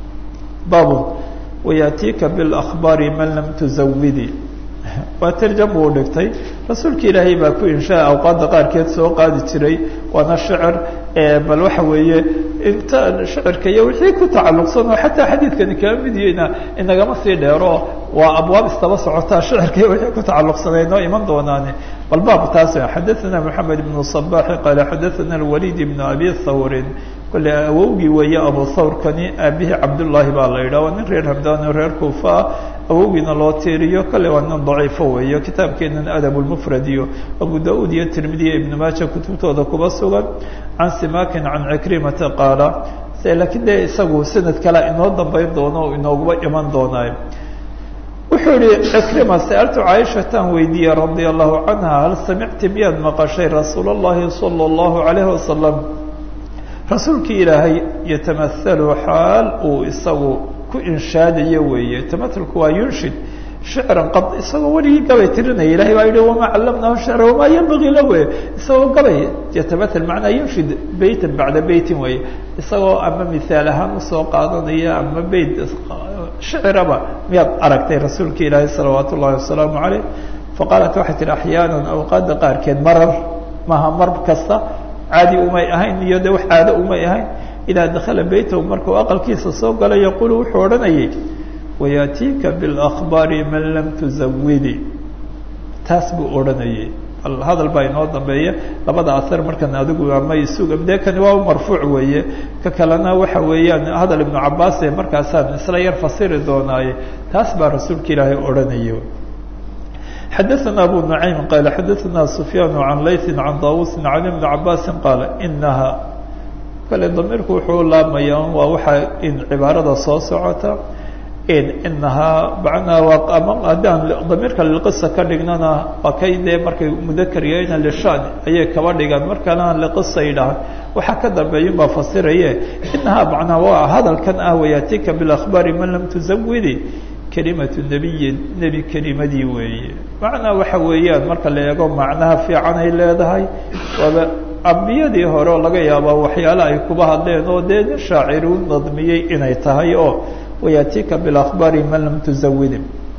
babun wayaatiika biاlأkhbaari man lam tuzawidi waa tarjam buu dhigtay rasuulka ilaahay baa ku inshaa awqaadda qaarkeed soo qaadi jiray waana shicir bal waxa weeye inta shicirka iyo wixii ku tacalluqsan oo xataa xadiidkani kaa mid yihina inagama sii dheero waa abwaab istaba socotaa shicirka iyo wixii ku tacalluqsanay noo iman doonaane bal baab taas xadaثana moxamed ibnu صabaxi qaala xadaثana اlwalid ibnu abi thawrin kole awowgii weeye abu thawrkani aabihii cabdullaahi baa la yidhah waa nin reer hamdaan oo reer kuufa ah awowgiina loo tiiriyo kale waa nin daciifo weeyo kitaabkeenan adab lmufrad iyo abu da-uud iyo tirmidi iyo ibnu maaja kutubtooda kuba sugan can simakin can cikrimata qaala laakiin dee isagu sanad kale inoo dambayn doono o inooguba iman doonaayo wuxuu yihi cikrima sa'altu caaishatan weydiiyey radia allahu canha hal samicti miyaad maqashay rasuul اllahi salى اllahu alayhi wasalam rasuulkii ilaahay yatamahalu xaal uu isagu ku inshaadayo weeye tamahalku waa yunshid shicran qad isagoo weligii gabay tirinaya ilahay baa yihi wamaa callamnahu shicra wamaa yanbagii lahu isagoo gabay yatamahal macnaa yunshid beytan bacda beytin weeye isagoo ama mihaal ahaan usoo qaadanaya ama beyt shiciraba miyaad aragtay rasuulka ilaahay salawaat ullahi wasalaamu caleyh faqaalat waxay tihi axyaana awqaada qaarkeed marar maha mar kasta caadi umay ahayn iyo de wax caado umay ahayn idaa dakala beytahu markuu aqalkiisa soo gala yaquulu wuxuu odhanayay wayaatiika biاlأkhbaari man lam tuzawidi taas buu odhanayay hadal baa inoo dambeeya labada asar markan adigu ama isuga dee kani waa marfuuc weeye ka kalena waxa weeyaan hadal ibnu cabaas ee markaasaan isla yar fasiri doonaaye taas baa rasuulka ilaahay odhanaya xadaثna abu نaعيم qال xadaثna سfyaan عan layثi عan dawusi عan iبn cabaasi qaala inaha kale damiirku wuxuu laabmaya waa waxa in cibaarada soo socota inahaa manaa ama haddaan damiirka liqisa ka dhignana waa kay dee markay mudakar yahayna lishan ayay kaba dhigaan markana liqisa yidhahan waxaa ka dambeeyun baa fasiraye inahaa macnaa waa hadalkan ah wayaatika biاlأkhbaari man lam tuzawidi kelimatu nebiyin nebi kelimadii weeye macnaa waxa weeyaan marka la eego macnaha fiican ay leedahay waaba ambiyadii hore oo laga yaabaa waxyaale ay kuba hadleen oo dee nin shaacir u nadmiyey inay tahay oo wayaatika biاlأkhbaari man lam tuzawidi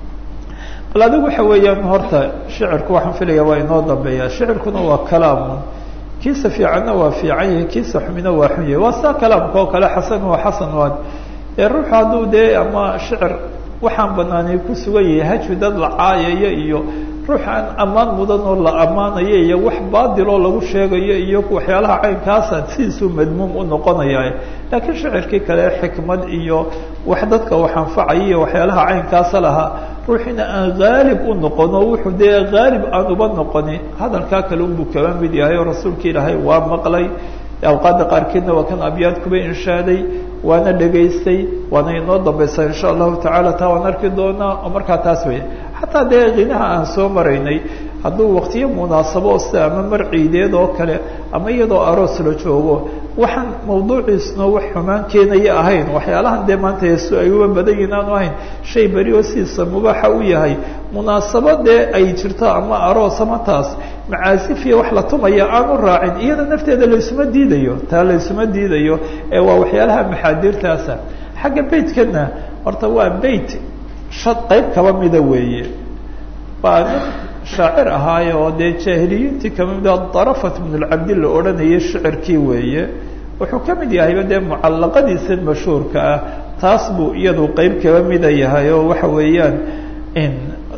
bal adigu waxa weeyaan horta shicirku waxaan filaya waa inoo dambeeya shicirkuna waa kalaamun kiisa fiicanna waa fiican yahay kiisa xumina waa xun yahay waa saa kalaamka oo kale xasan waa xasan waan ee ruuxu hadduu dee ama shicir waxaan banaanay ku sugan yahay hajwi dad la caayaya iyo ruux aan ammaan mudan oo la ammaanayo iyo wax baadil oo lagu sheegayo iyo waxyaalaha caynkaasa sidiisuu madmuum u noqonaya laakiin shicirkii kale xikmad iyo wax dadka wax anfacaya iyo waxyaalaha caynkaasa lahaa ruuxina aan haalib u noqon oo wuxuu dee haalib aan uba noqoni hadalkaa kale unbuu kaba mid yahay oo rasuulka ilaahay waa maqlay awqaadda qaarkeedna waa kan abyaad kuba inshaaday waana dhegaystay waana inoo dambaysaa insha allahu tacaala taa waan arki doonaa oo markaa taas weya xataa dee qinaha aan soo maraynay hadduu waqtiyo munaasabo sida ama mar ciideed oo kale ama iyadoo aroos la joogo waxaan mawduuciisna wax xumaan keenaya ahayn waxyaalahan dee maanta heeso ay uba badan yihin aanu ahayn shay beri oo sidiisa mubaaxa u yahay munaasabo dee ay jirto ama aroos ama taas macaasif iyo wax la tumaya aanu raacin iyada nafteeda laysuma diidayo taa laysuma diidayo ee waa waxyaalaha maxaadiirtaasa xagga beytkana horta waa beyt shad qayb kaba mida weeye waa nin shaacir ahaaye oo dee jaahiliyiintii kamid darafat bn lcabdi la odhanayay shicirkii weeye wuxuu ka mid yahayba dee mucallaqadiisa mashhuurka ah taas buu iyadu qeyb kaba mida yahay oo waxa weeyaan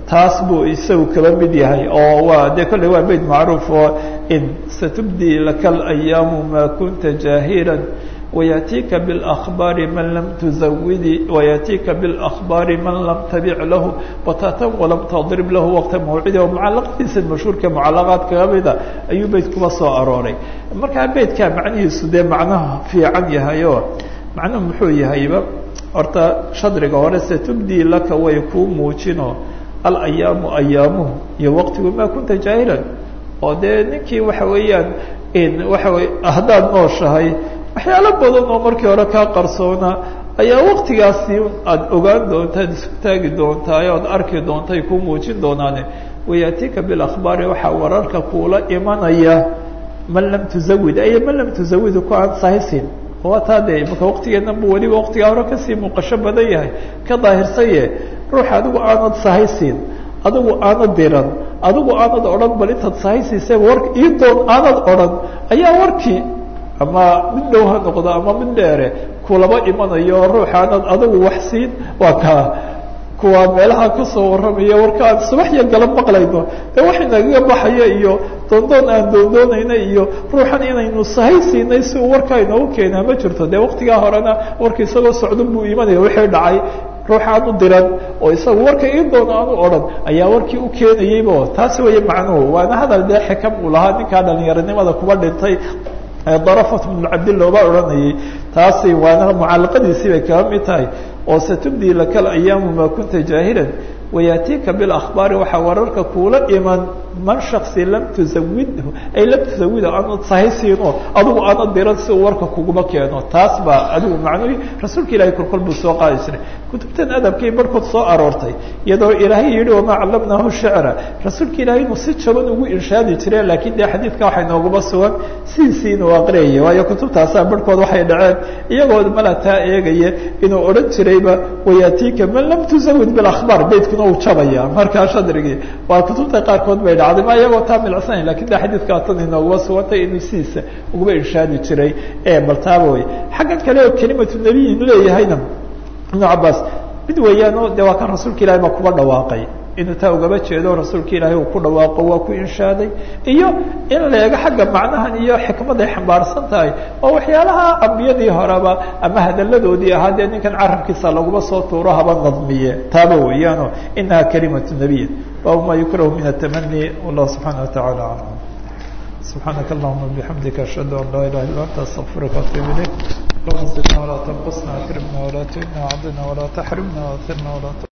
taas buu isagu kaba mid yahay oo waa dee kolley waa beyt macruuf oo in satubdii laka alayaamu maa kunta jaahilan ويأتيka بالأخبار man lam تزawidi ويأتيka بالأخبار man lam taبic lahu batatan وlam tضrib lahu وqta mawcidi oo mucalaqadiisa mashhuurka mucalaqaad kaga mida ayuu beyt kuba soo arooray markaa beytkaa macnihiisu dee macnaha fiican yahay oo macnuhu muxuu yahayba horta shadriga hore setubdii laka way kuu muujino alayaamu ayaamuhu iyo waqtigu maa kunta jaahilan oo dee ninkii waxa weeyaan waxa wey haddaad nooshahay waxyaalo badan oo markii hore kaa qarsoona ayaa waktigaasi aada ogaan doonta ad isku taagi doontaa oad arki doonta ay kuu muujin doonaane wayatika bilakhbaari waxaa wararka kuula imanaya man lam tuzawid ay man lam tuzawid ku aan sahisin waa taa dee imaka waktigeednan bu weliba waktigaa hore kasii muuqasho badan yahay ka daahirsaye ruux adigu aanad sahaysin adigu aanad diran adigu aanad odhan bal intaad sahaysiisee war ii doon aanad odhan ayaa warkii ama mid dhow ha noqdo ama mid dheere kulaba imanayo ruuxaanad adigu wax siin waa kaa kuwa meelaha kasoo warramaya warka aan subaxya galab maqlayno ee wax inagaga baxaya iyo doondoon aan doondoonayna iyo ruuxan inaynu sahay siinay si uu warkaa inoogu keenaa ma jirto dee waktigaa horena warka isagoo socdon buu imanaya wixii dhacay ruuxaan u diran oo isaga warka ii doon aan u odhan ayaa warkii u keenayeyba taasi waya macnuhu waana hadal dee xikam uu lahaa ninkaa dhalinyaronimada kuba dhintay darafat bnu cabdillah baa odhanayay taasi waana mucalaqadiisii bay kaga mid tahay oo satubdii laka alayaamu maa kunta jaahilan wayaatiika bilakhbaari waxaa wararka kuula iman man shaksi lam tuzawidhu ay lam tuzawida aanad sahaysiino adigu aanad diran si uu warka kuguma keeno taas baa adigu macnuhi rasuulka ilahay kolkol buu soo qaadi jiray kutubtan adabkii barhkood soo aroortay iyadoo ilaahay yihi wamaa callamnaahu shicra rasuulka ilahay inuu si jaban ugu inshaadi jire laakiin dee xadiidka waxay nooguma sugan sidiisii inuu aqriyaya waayo kutubtaasaa barhkood waxay dhaceen iyagoo malataa eegaya inuu odhan jirayba wayaatiika man lam tuzawid bilakhbaar beytkuna uu jabaya markaa shadrigii waa kutubta qaarkood bay dhacday ma iyagoo taa milcsanay lakin de xadiidkaa tan inooguma sugantay inuu sidiisa uguma inshaadi jiray ee bal taaba wey xaggan kale oo kelimatu nebiy inu leeyahayna ibnu cabaas mid weeyaano de waa kan rasuulka ilahi baa kuba dhawaaqay inuu taa ugaba jeedo rasuulka ilaahay uu ku dhawaaqo waa ku inshaaday iyo in la eego xagga macnahan iyo xikmaday xambaarsan tahay oo waxyaalaha ambiyadii horeba ama hadaladoodii ahaa dee ninkan carabkiisa laguma soo tuuro haba nadmiye taaba weeyaano inaha kalimatu nebiy baabu ma yukrahu min atamani wallahu subxaana watacaala aclam subxaanaka allahuma bixamdika ashhadu an laa ilaha illa anta astaqfiruka atuub ilayk اللهم زدنا ولا تنقصنا اكرمنا ولا تهنا وعضنا ولا تحرمنا واثرنا ولا